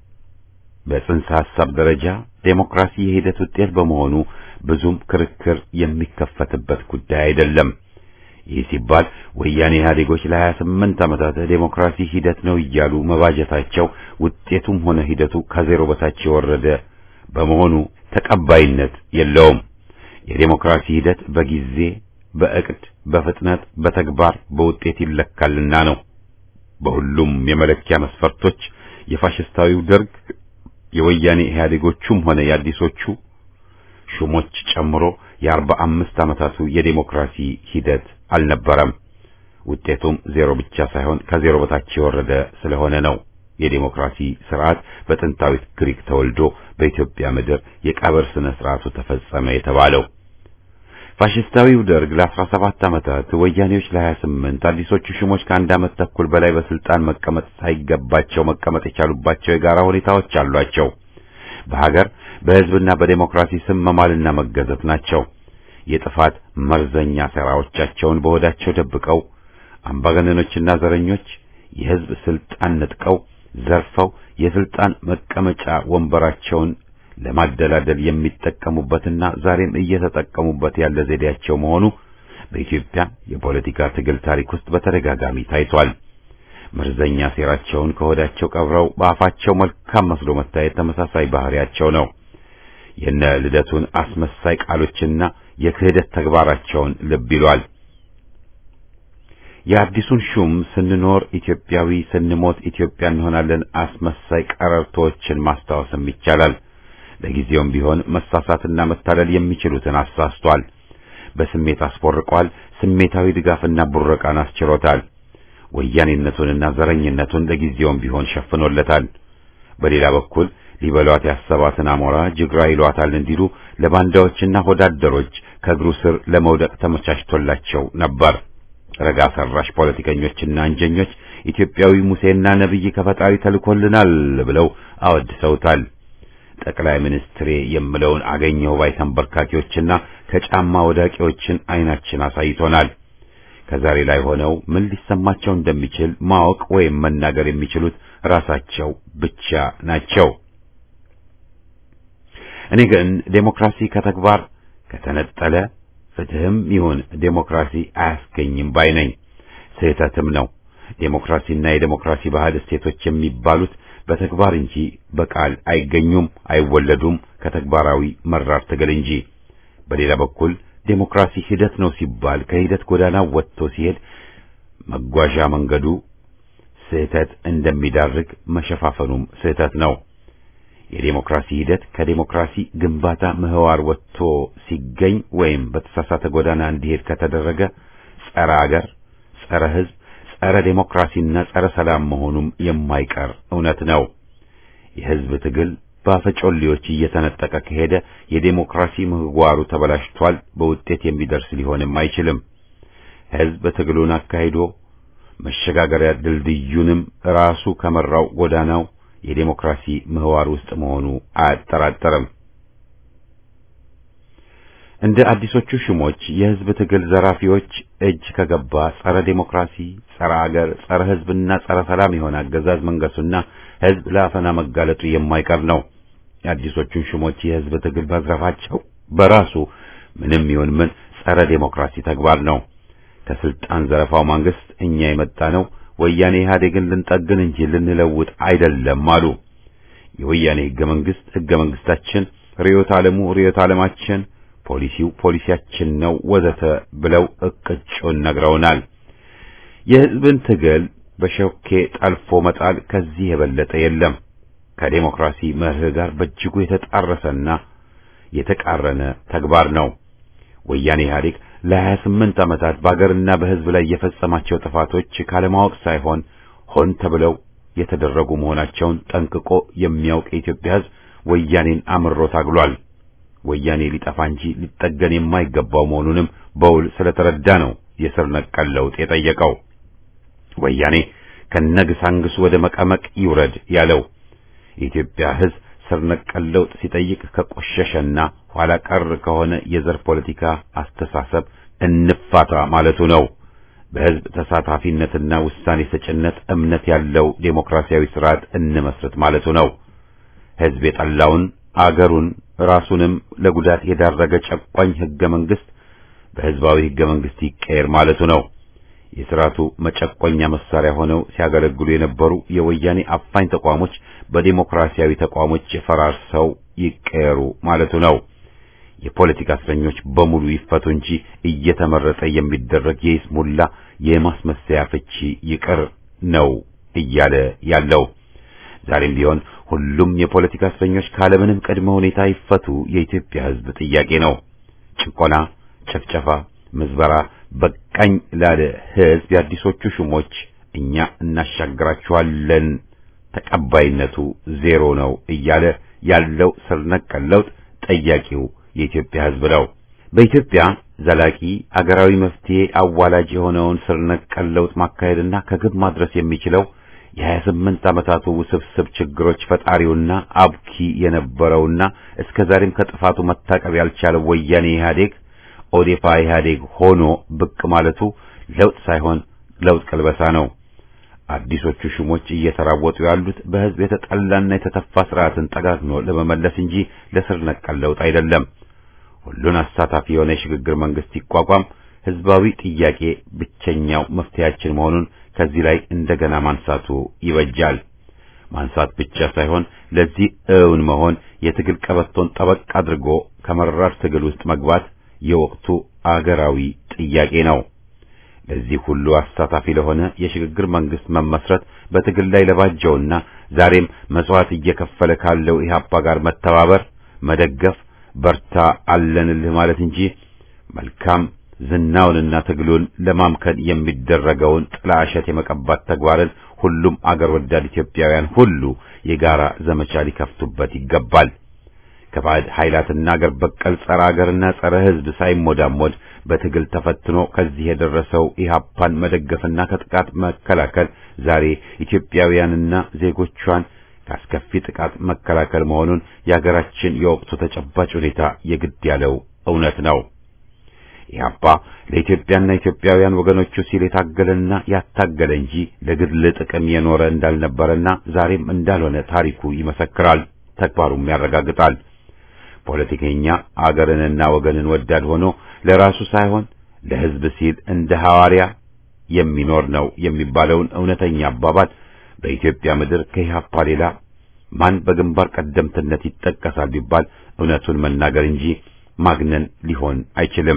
በጽንሰ ሐሳብ ደረጃ ዴሞክራሲ የሂደት ውጤት በመሆኑ ብዙም ክርክር የሚከፈትበት ጉዳይ አይደለም። ይህ ሲባል ወያኔ ኢህአዴጎች ለሀያ ስምንት ዓመታት ዴሞክራሲ ሂደት ነው እያሉ መባጀታቸው ውጤቱም ሆነ ሂደቱ ከዜሮ በታች የወረደ በመሆኑ ተቀባይነት የለውም። የዴሞክራሲ ሂደት በጊዜ፣ በእቅድ፣ በፍጥነት፣ በተግባር፣ በውጤት ይለካልና ነው። በሁሉም የመለኪያ መስፈርቶች የፋሽስታዊው ደርግ የወያኔ ኢህአዴጎቹም ሆነ የአዲሶቹ ሹሞች ጨምሮ የአርባ አምስት ዓመታቱ የዴሞክራሲ ሂደት አልነበረም። ውጤቱም ዜሮ ብቻ ሳይሆን ከዜሮ በታች የወረደ ስለሆነ ነው። የዴሞክራሲ ስርዓት በጥንታዊት ግሪክ ተወልዶ በኢትዮጵያ ምድር የቀብር ስነ ስርዓቱ ተፈጸመ የተባለው። ፋሽስታዊው ደርግ ለአስራ ሰባት ዓመታት ወያኔዎች ለሀያ ስምንት አዲሶቹ ሹሞች ከአንድ ዓመት ተኩል በላይ በስልጣን መቀመጥ ሳይገባቸው መቀመጥ የቻሉባቸው የጋራ ሁኔታዎች አሏቸው። በሀገር በሕዝብና በዴሞክራሲ ስም መማልና መገዘት ናቸው። የጥፋት መርዘኛ ሴራዎቻቸውን በሆዳቸው ደብቀው አምባገነኖችና ዘረኞች የሕዝብ ስልጣን ነጥቀው ዘርፈው የስልጣን መቀመጫ ወንበራቸውን ለማደላደል የሚጠቀሙበትና ዛሬም እየተጠቀሙበት ያለ ዘዴያቸው መሆኑ በኢትዮጵያ የፖለቲካ ትግል ታሪክ ውስጥ በተደጋጋሚ ታይቷል። መርዘኛ ሴራቸውን ከሆዳቸው ቀብረው በአፋቸው መልካም መስሎ መታየት ተመሳሳይ ባህሪያቸው ነው። የነ ልደቱን አስመሳይ ቃሎችና የክህደት ተግባራቸውን ልብ ይሏል። የአዲሱን ሹም ስንኖር ኢትዮጵያዊ ስንሞት ኢትዮጵያ እንሆናለን አስመሳይ ቀረርቶችን ማስታወስም ይቻላል። ለጊዜውም ቢሆን መሳሳትና መታለል የሚችሉትን አሳስቷል። በስሜት አስቦርቋል። ስሜታዊ ድጋፍና ቡረቃን አስችሮታል። ወያኔነቱንና ዘረኝነቱን ለጊዜውም ቢሆን ሸፍኖለታል። በሌላ በኩል ሊበሏት ያሰባትን አሞራ ጅግራ ይሏታል እንዲሉ ለባንዳዎችና ሆዳደሮች ከእግሩ ስር ለመውደቅ ተመቻችቶላቸው ነበር። ረጋ ሰራሽ ፖለቲከኞችና አንጀኞች ኢትዮጵያዊ ሙሴና ነቢይ ከፈጣሪ ተልኮልናል ብለው አወድሰውታል። ጠቅላይ ሚኒስትሬ የምለውን አገኘው ባይ ተንበርካኪዎችና ከጫማ ወዳቂዎችን አይናችን አሳይቶናል። ከዛሬ ላይ ሆነው ምን ሊሰማቸው እንደሚችል ማወቅ ወይም መናገር የሚችሉት ራሳቸው ብቻ ናቸው። እኔ ግን ዴሞክራሲ ከተግባር ከተነጠለ ፍትህም ይሁን ዴሞክራሲ አያስገኝም ባይ ነኝ። ስህተትም ነው። ዴሞክራሲና የዴሞክራሲ ባህል እሴቶች የሚባሉት በተግባር እንጂ በቃል አይገኙም፣ አይወለዱም ከተግባራዊ መራር ትግል እንጂ። በሌላ በኩል ዴሞክራሲ ሂደት ነው ሲባል ከሂደት ጎዳና ወጥቶ ሲሄድ መጓዣ መንገዱ ስህተት እንደሚዳርግ መሸፋፈኑም ስህተት ነው። የዴሞክራሲ ሂደት ከዴሞክራሲ ግንባታ ምህዋር ወጥቶ ሲገኝ ወይም በተሳሳተ ጎዳና እንዲሄድ ከተደረገ ጸረ አገር፣ ጸረ ሕዝብ፣ ጸረ ዴሞክራሲና ጸረ ሰላም መሆኑም የማይቀር እውነት ነው። የሕዝብ ትግል በአፈጮሌዎች እየተነጠቀ ከሄደ የዴሞክራሲ ምህዋሩ ተበላሽቷል፣ በውጤት የሚደርስ ሊሆንም አይችልም። ሕዝብ ትግሉን አካሂዶ መሸጋገሪያ ድልድዩንም ራሱ ከመራው ጎዳናው የዴሞክራሲ ምህዋር ውስጥ መሆኑ አያጠራጠርም። እንደ አዲሶቹ ሹሞች የሕዝብ ትግል ዘራፊዎች እጅ ከገባ ጸረ ዴሞክራሲ፣ ጸረ አገር፣ ጸረ ሕዝብና ጸረ ሰላም የሆነ አገዛዝ መንገሱና ሕዝብ ለአፈና መጋለጡ የማይቀር ነው። የአዲሶቹን ሹሞች የሕዝብ ትግል መዝረፋቸው በራሱ ምንም ይሁን ምን ጸረ ዴሞክራሲ ተግባር ነው። ከስልጣን ዘረፋው መንግስት እኛ የመጣ ነው ወያኔ ኢህአዴግን ልንጠግን እንጂ ልንለውጥ አይደለም አሉ። የወያኔ ህገ መንግስት ህገ መንግስታችን፣ ርዕዮተ ዓለሙ ርዕዮተ ዓለማችን፣ ፖሊሲው ፖሊሲያችን ነው ወዘተ ብለው እቅጩን ነግረውናል። የህዝብን ትግል በሾኬ ጠልፎ መጣል ከዚህ የበለጠ የለም። ከዴሞክራሲ መርህ ጋር በእጅጉ የተጣረሰና የተቃረነ ተግባር ነው። ወያኔ ኢህአዴግ ለሀያ ስምንት ዓመታት በአገርና በሕዝብ ላይ የፈጸማቸው ጥፋቶች ካለማወቅ ሳይሆን ሆን ተብለው የተደረጉ መሆናቸውን ጠንቅቆ የሚያውቅ የኢትዮጵያ ሕዝብ ወያኔን አምሮ ታግሏል። ወያኔ ሊጠፋ እንጂ ሊጠገን የማይገባው መሆኑንም በውል ስለተረዳ ነው የስር ነቀል ለውጥ የጠየቀው። ወያኔ ከነግሳንግሱ ወደ መቀመቅ ይውረድ ያለው የኢትዮጵያ ሕዝብ ስር ነቀል ለውጥ ሲጠይቅ ከቆሸሸና ኋላ ቀር ከሆነ የዘር ፖለቲካ አስተሳሰብ እንፋታ ማለቱ ነው። በሕዝብ ተሳታፊነትና ውሳኔ ሰጭነት እምነት ያለው ዴሞክራሲያዊ ስርዓት እንመስረት ማለቱ ነው። ሕዝብ የጠላውን አገሩን ራሱንም ለጉዳት የዳረገ ጨቋኝ ሕገ መንግሥት በሕዝባዊ ሕገ መንግሥት ይቀየር ማለቱ ነው። የሥርዓቱ መጨቆኛ መሳሪያ ሆነው ሲያገለግሉ የነበሩ የወያኔ አፋኝ ተቋሞች በዴሞክራሲያዊ ተቋሞች ፈራርሰው ይቀየሩ ማለቱ ነው። የፖለቲካ እስረኞች በሙሉ ይፈቱ እንጂ እየተመረጠ የሚደረግ የይስሙላ የማስመሰያ ፍቺ ይቅር ነው እያለ ያለው። ዛሬም ቢሆን ሁሉም የፖለቲካ እስረኞች ካለምንም ቅድመ ሁኔታ ይፈቱ የኢትዮጵያ ሕዝብ ጥያቄ ነው። ጭቆና፣ ጭፍጨፋ፣ ምዝበራ በቃኝ ላለ ሕዝብ የአዲሶቹ ሹሞች እኛ እናሻግራችኋለን ተቀባይነቱ ዜሮ ነው እያለ ያለው ስር ነቀል ለውጥ ጠያቂው የኢትዮጵያ ሕዝብ ነው። በኢትዮጵያ ዘላቂ አገራዊ መፍትሄ አዋላጅ የሆነውን ስር ነቀል ለውጥ ማካሄድና ከግብ ማድረስ የሚችለው የሀያ ስምንት ዓመታቱ ውስብስብ ችግሮች ፈጣሪውና አብኪ የነበረውና እስከ ዛሬም ከጥፋቱ መታቀብ ያልቻለው ወያኔ ኢህአዴግ ኦዴፓ ኢህአዴግ ሆኖ ብቅ ማለቱ ለውጥ ሳይሆን ለውጥ ቅልበሳ ነው። አዲሶቹ ሹሞች እየተራወጡ ያሉት በሕዝብ የተጠላና የተተፋ ስርዓትን ጠጋግኖ ለመመለስ እንጂ ለስር ነቀል ለውጥ አይደለም። ሁሉን አሳታፊ የሆነ የሽግግር መንግስት ይቋቋም ሕዝባዊ ጥያቄ ብቸኛው መፍትሄያችን መሆኑን ከዚህ ላይ እንደገና ማንሳቱ ይበጃል። ማንሳት ብቻ ሳይሆን ለዚህ እውን መሆን የትግል ቀበቶን ጠበቅ አድርጎ ከመራር ትግል ውስጥ መግባት የወቅቱ አገራዊ ጥያቄ ነው። ለዚህ ሁሉ አሳታፊ ለሆነ የሽግግር መንግስት መመስረት በትግል ላይ ለባጀውና ዛሬም መስዋዕት እየከፈለ ካለው ኢህአፓ ጋር መተባበር፣ መደገፍ፣ በርታ አለንልህ ማለት እንጂ መልካም ዝናውንና ትግሉን ለማምከን የሚደረገውን ጥላሸት የመቀባት ተግባርን ሁሉም አገር ወዳድ ኢትዮጵያውያን ሁሉ የጋራ ዘመቻ ሊከፍቱበት ይገባል። ከባዕድ ኃይላትና አገር በቀል ጸረ አገርና ጸረ ሕዝብ ሳይሞዳሞድ በትግል ተፈትኖ ከዚህ የደረሰው ኢህአፓን መደገፍና ከጥቃት መከላከል ዛሬ ኢትዮጵያውያንና ዜጎቿን ካስከፊ ጥቃት መከላከል መሆኑን የሀገራችን የወቅቱ ተጨባጭ ሁኔታ የግድ ያለው እውነት ነው። ኢህአፓ ለኢትዮጵያና ኢትዮጵያውያን ወገኖቹ ሲል የታገለና ያታገለ እንጂ ለግል ጥቅም የኖረ እንዳልነበረና ዛሬም እንዳልሆነ ታሪኩ ይመሰክራል፣ ተግባሩም ያረጋግጣል። ፖለቲከኛ አገርንና ወገንን ወዳድ ሆኖ ለራሱ ሳይሆን ለሕዝብ ሲል እንደ ሐዋርያ የሚኖር ነው የሚባለውን እውነተኛ አባባል በኢትዮጵያ ምድር ከኢህአፓ ሌላ ማን በግንባር ቀደምትነት ይጠቀሳል ቢባል እውነቱን መናገር እንጂ ማግነን ሊሆን አይችልም።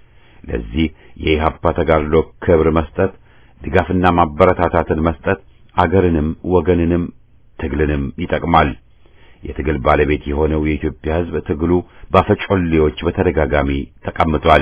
ለዚህ የኢህአፓ ተጋድሎ ክብር መስጠት፣ ድጋፍና ማበረታታትን መስጠት አገርንም ወገንንም ትግልንም ይጠቅማል። የትግል ባለቤት የሆነው የኢትዮጵያ ሕዝብ ትግሉ ባፈጮሌዎች በተደጋጋሚ ተቀምጧል።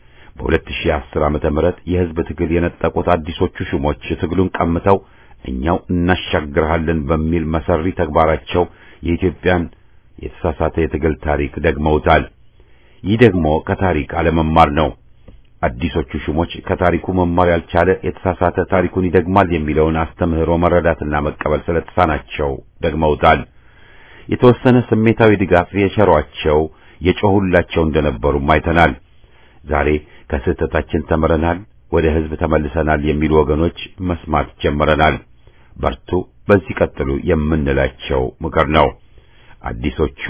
በ2010 ዓመተ ምህረት የሕዝብ ትግል የነጠቁት አዲሶቹ ሹሞች ትግሉን ቀምተው እኛው እናሻግርሃለን በሚል መሰሪ ተግባራቸው የኢትዮጵያን የተሳሳተ የትግል ታሪክ ደግመውታል። ይህ ደግሞ ከታሪክ አለመማር ነው። አዲሶቹ ሹሞች ከታሪኩ መማር ያልቻለ የተሳሳተ ታሪኩን ይደግማል የሚለውን አስተምህሮ መረዳትና መቀበል ስለተሳናቸው ደግመውታል። የተወሰነ ስሜታዊ ድጋፍ የቸሯቸው የጮሁላቸው እንደነበሩም አይተናል። ዛሬ ከስህተታችን ተምረናል፣ ወደ ሕዝብ ተመልሰናል የሚሉ ወገኖች መስማት ጀምረናል። በርቱ፣ በዚህ ቀጥሉ የምንላቸው ምክር ነው። አዲሶቹ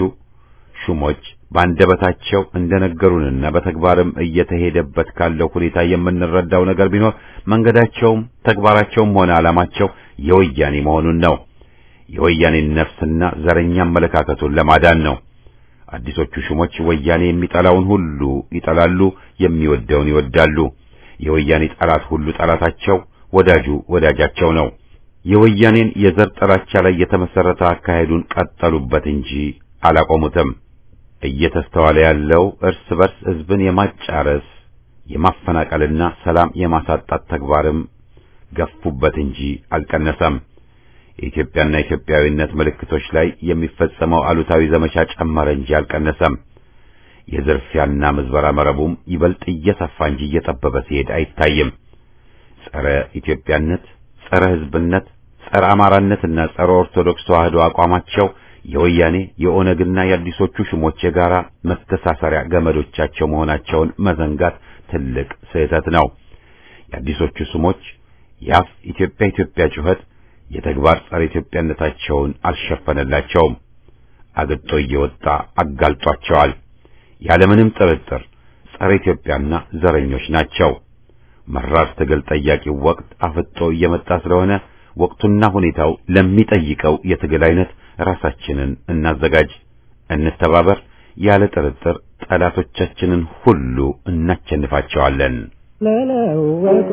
ሹሞች በአንደበታቸው እንደነገሩንና በተግባርም እየተሄደበት ካለው ሁኔታ የምንረዳው ነገር ቢኖር መንገዳቸውም ተግባራቸውም ሆነ ዓላማቸው የወያኔ መሆኑን ነው። የወያኔን ነፍስና ዘረኛ አመለካከቱን ለማዳን ነው። አዲሶቹ ሹሞች ወያኔ የሚጠላውን ሁሉ ይጠላሉ፣ የሚወደውን ይወዳሉ። የወያኔ ጠላት ሁሉ ጠላታቸው፣ ወዳጁ ወዳጃቸው ነው። የወያኔን የዘር ጥላቻ ላይ የተመሰረተ አካሄዱን ቀጠሉበት እንጂ አላቆሙትም። እየተስተዋለ ያለው እርስ በርስ ህዝብን የማጫረስ የማፈናቀልና ሰላም የማሳጣት ተግባርም ገፉበት እንጂ አልቀነሰም። የኢትዮጵያና ኢትዮጵያዊነት ምልክቶች ላይ የሚፈጸመው አሉታዊ ዘመቻ ጨመረ እንጂ አልቀነሰም። የዝርፊያና ምዝበራ መረቡም ይበልጥ እየሰፋ እንጂ እየጠበበ ሲሄድ አይታይም። ጸረ ኢትዮጵያነት፣ ጸረ ህዝብነት፣ ጸረ አማራነትና ጸረ ኦርቶዶክስ ተዋህዶ አቋማቸው የወያኔ የኦነግና የአዲሶቹ ሹሞች የጋራ መተሳሰሪያ ገመዶቻቸው መሆናቸውን መዘንጋት ትልቅ ስህተት ነው። የአዲሶቹ ሹሞች የአፍ ኢትዮጵያ ኢትዮጵያ ጩኸት የተግባር ጸረ ኢትዮጵያነታቸውን አልሸፈነላቸውም። አግጦ እየወጣ አጋልጧቸዋል። ያለምንም ጥርጥር ጸረ ኢትዮጵያና ዘረኞች ናቸው። መራር ትግል ጠያቂው ወቅት አፍጦ እየመጣ ስለሆነ ወቅቱና ሁኔታው ለሚጠይቀው የትግል አይነት ራሳችንን እናዘጋጅ፣ እንተባበር። ያለ ጥርጥር ጠላቶቻችንን ሁሉ እናቸንፋቸዋለን። ለለወጥ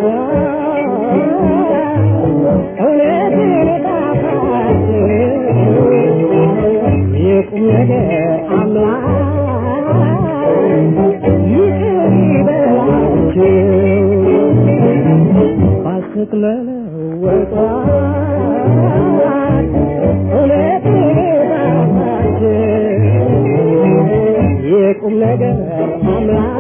እውነትን ጣፋጭ የቁም ነገር አምላክ ይቅር ይበላችሁ ባስት ለለወጥ እውነትን ጣፋጭ የቁም ነገር አምላክ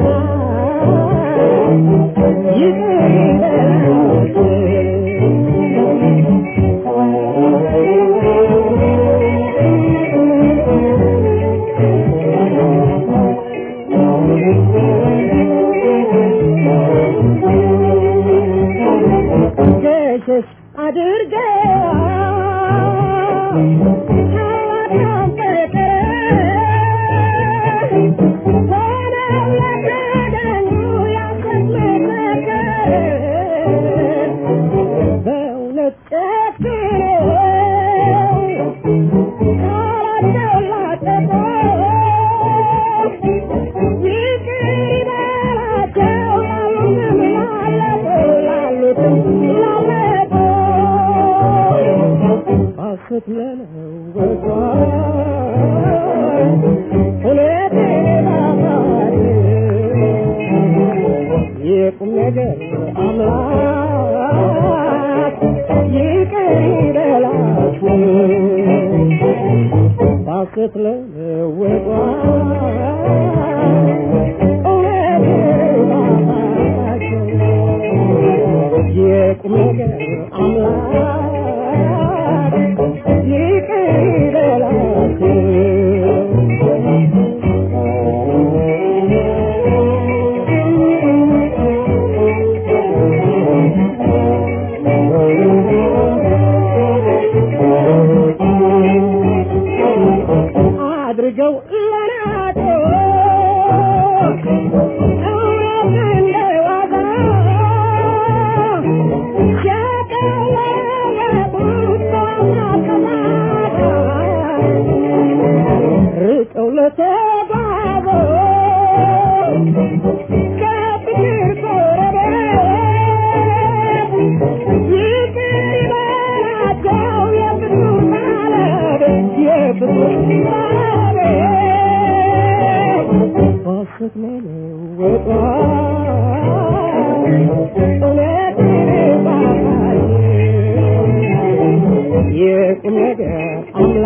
ገሸሽ አድርገው ታላቅ የቁም ነገር አምላክ ይቅር ይበላችሁ ባስት ለወጧ የቁም ነገር አምላክ ይቅር ይበላችሁ አድርገው ለናቆ እውነት እንደዋዛ ሲያቀለለቡት በማቀማታ ርቀው ለተጓዙ ከፍቅር ጎረቤት ይቅር ይበላቸው የፍቅር ባለቤት የፍቅር ባለቤት ባሰት መለወጧ እውነት ባባይ የቁም ነገር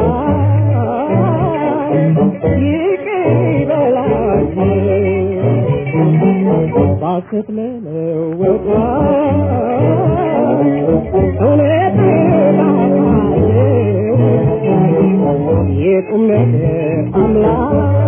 አምላክ ይቅር ይበላቸው ባሰት መለወጧ እውነት ባባይ የቁም ነገር አምላክ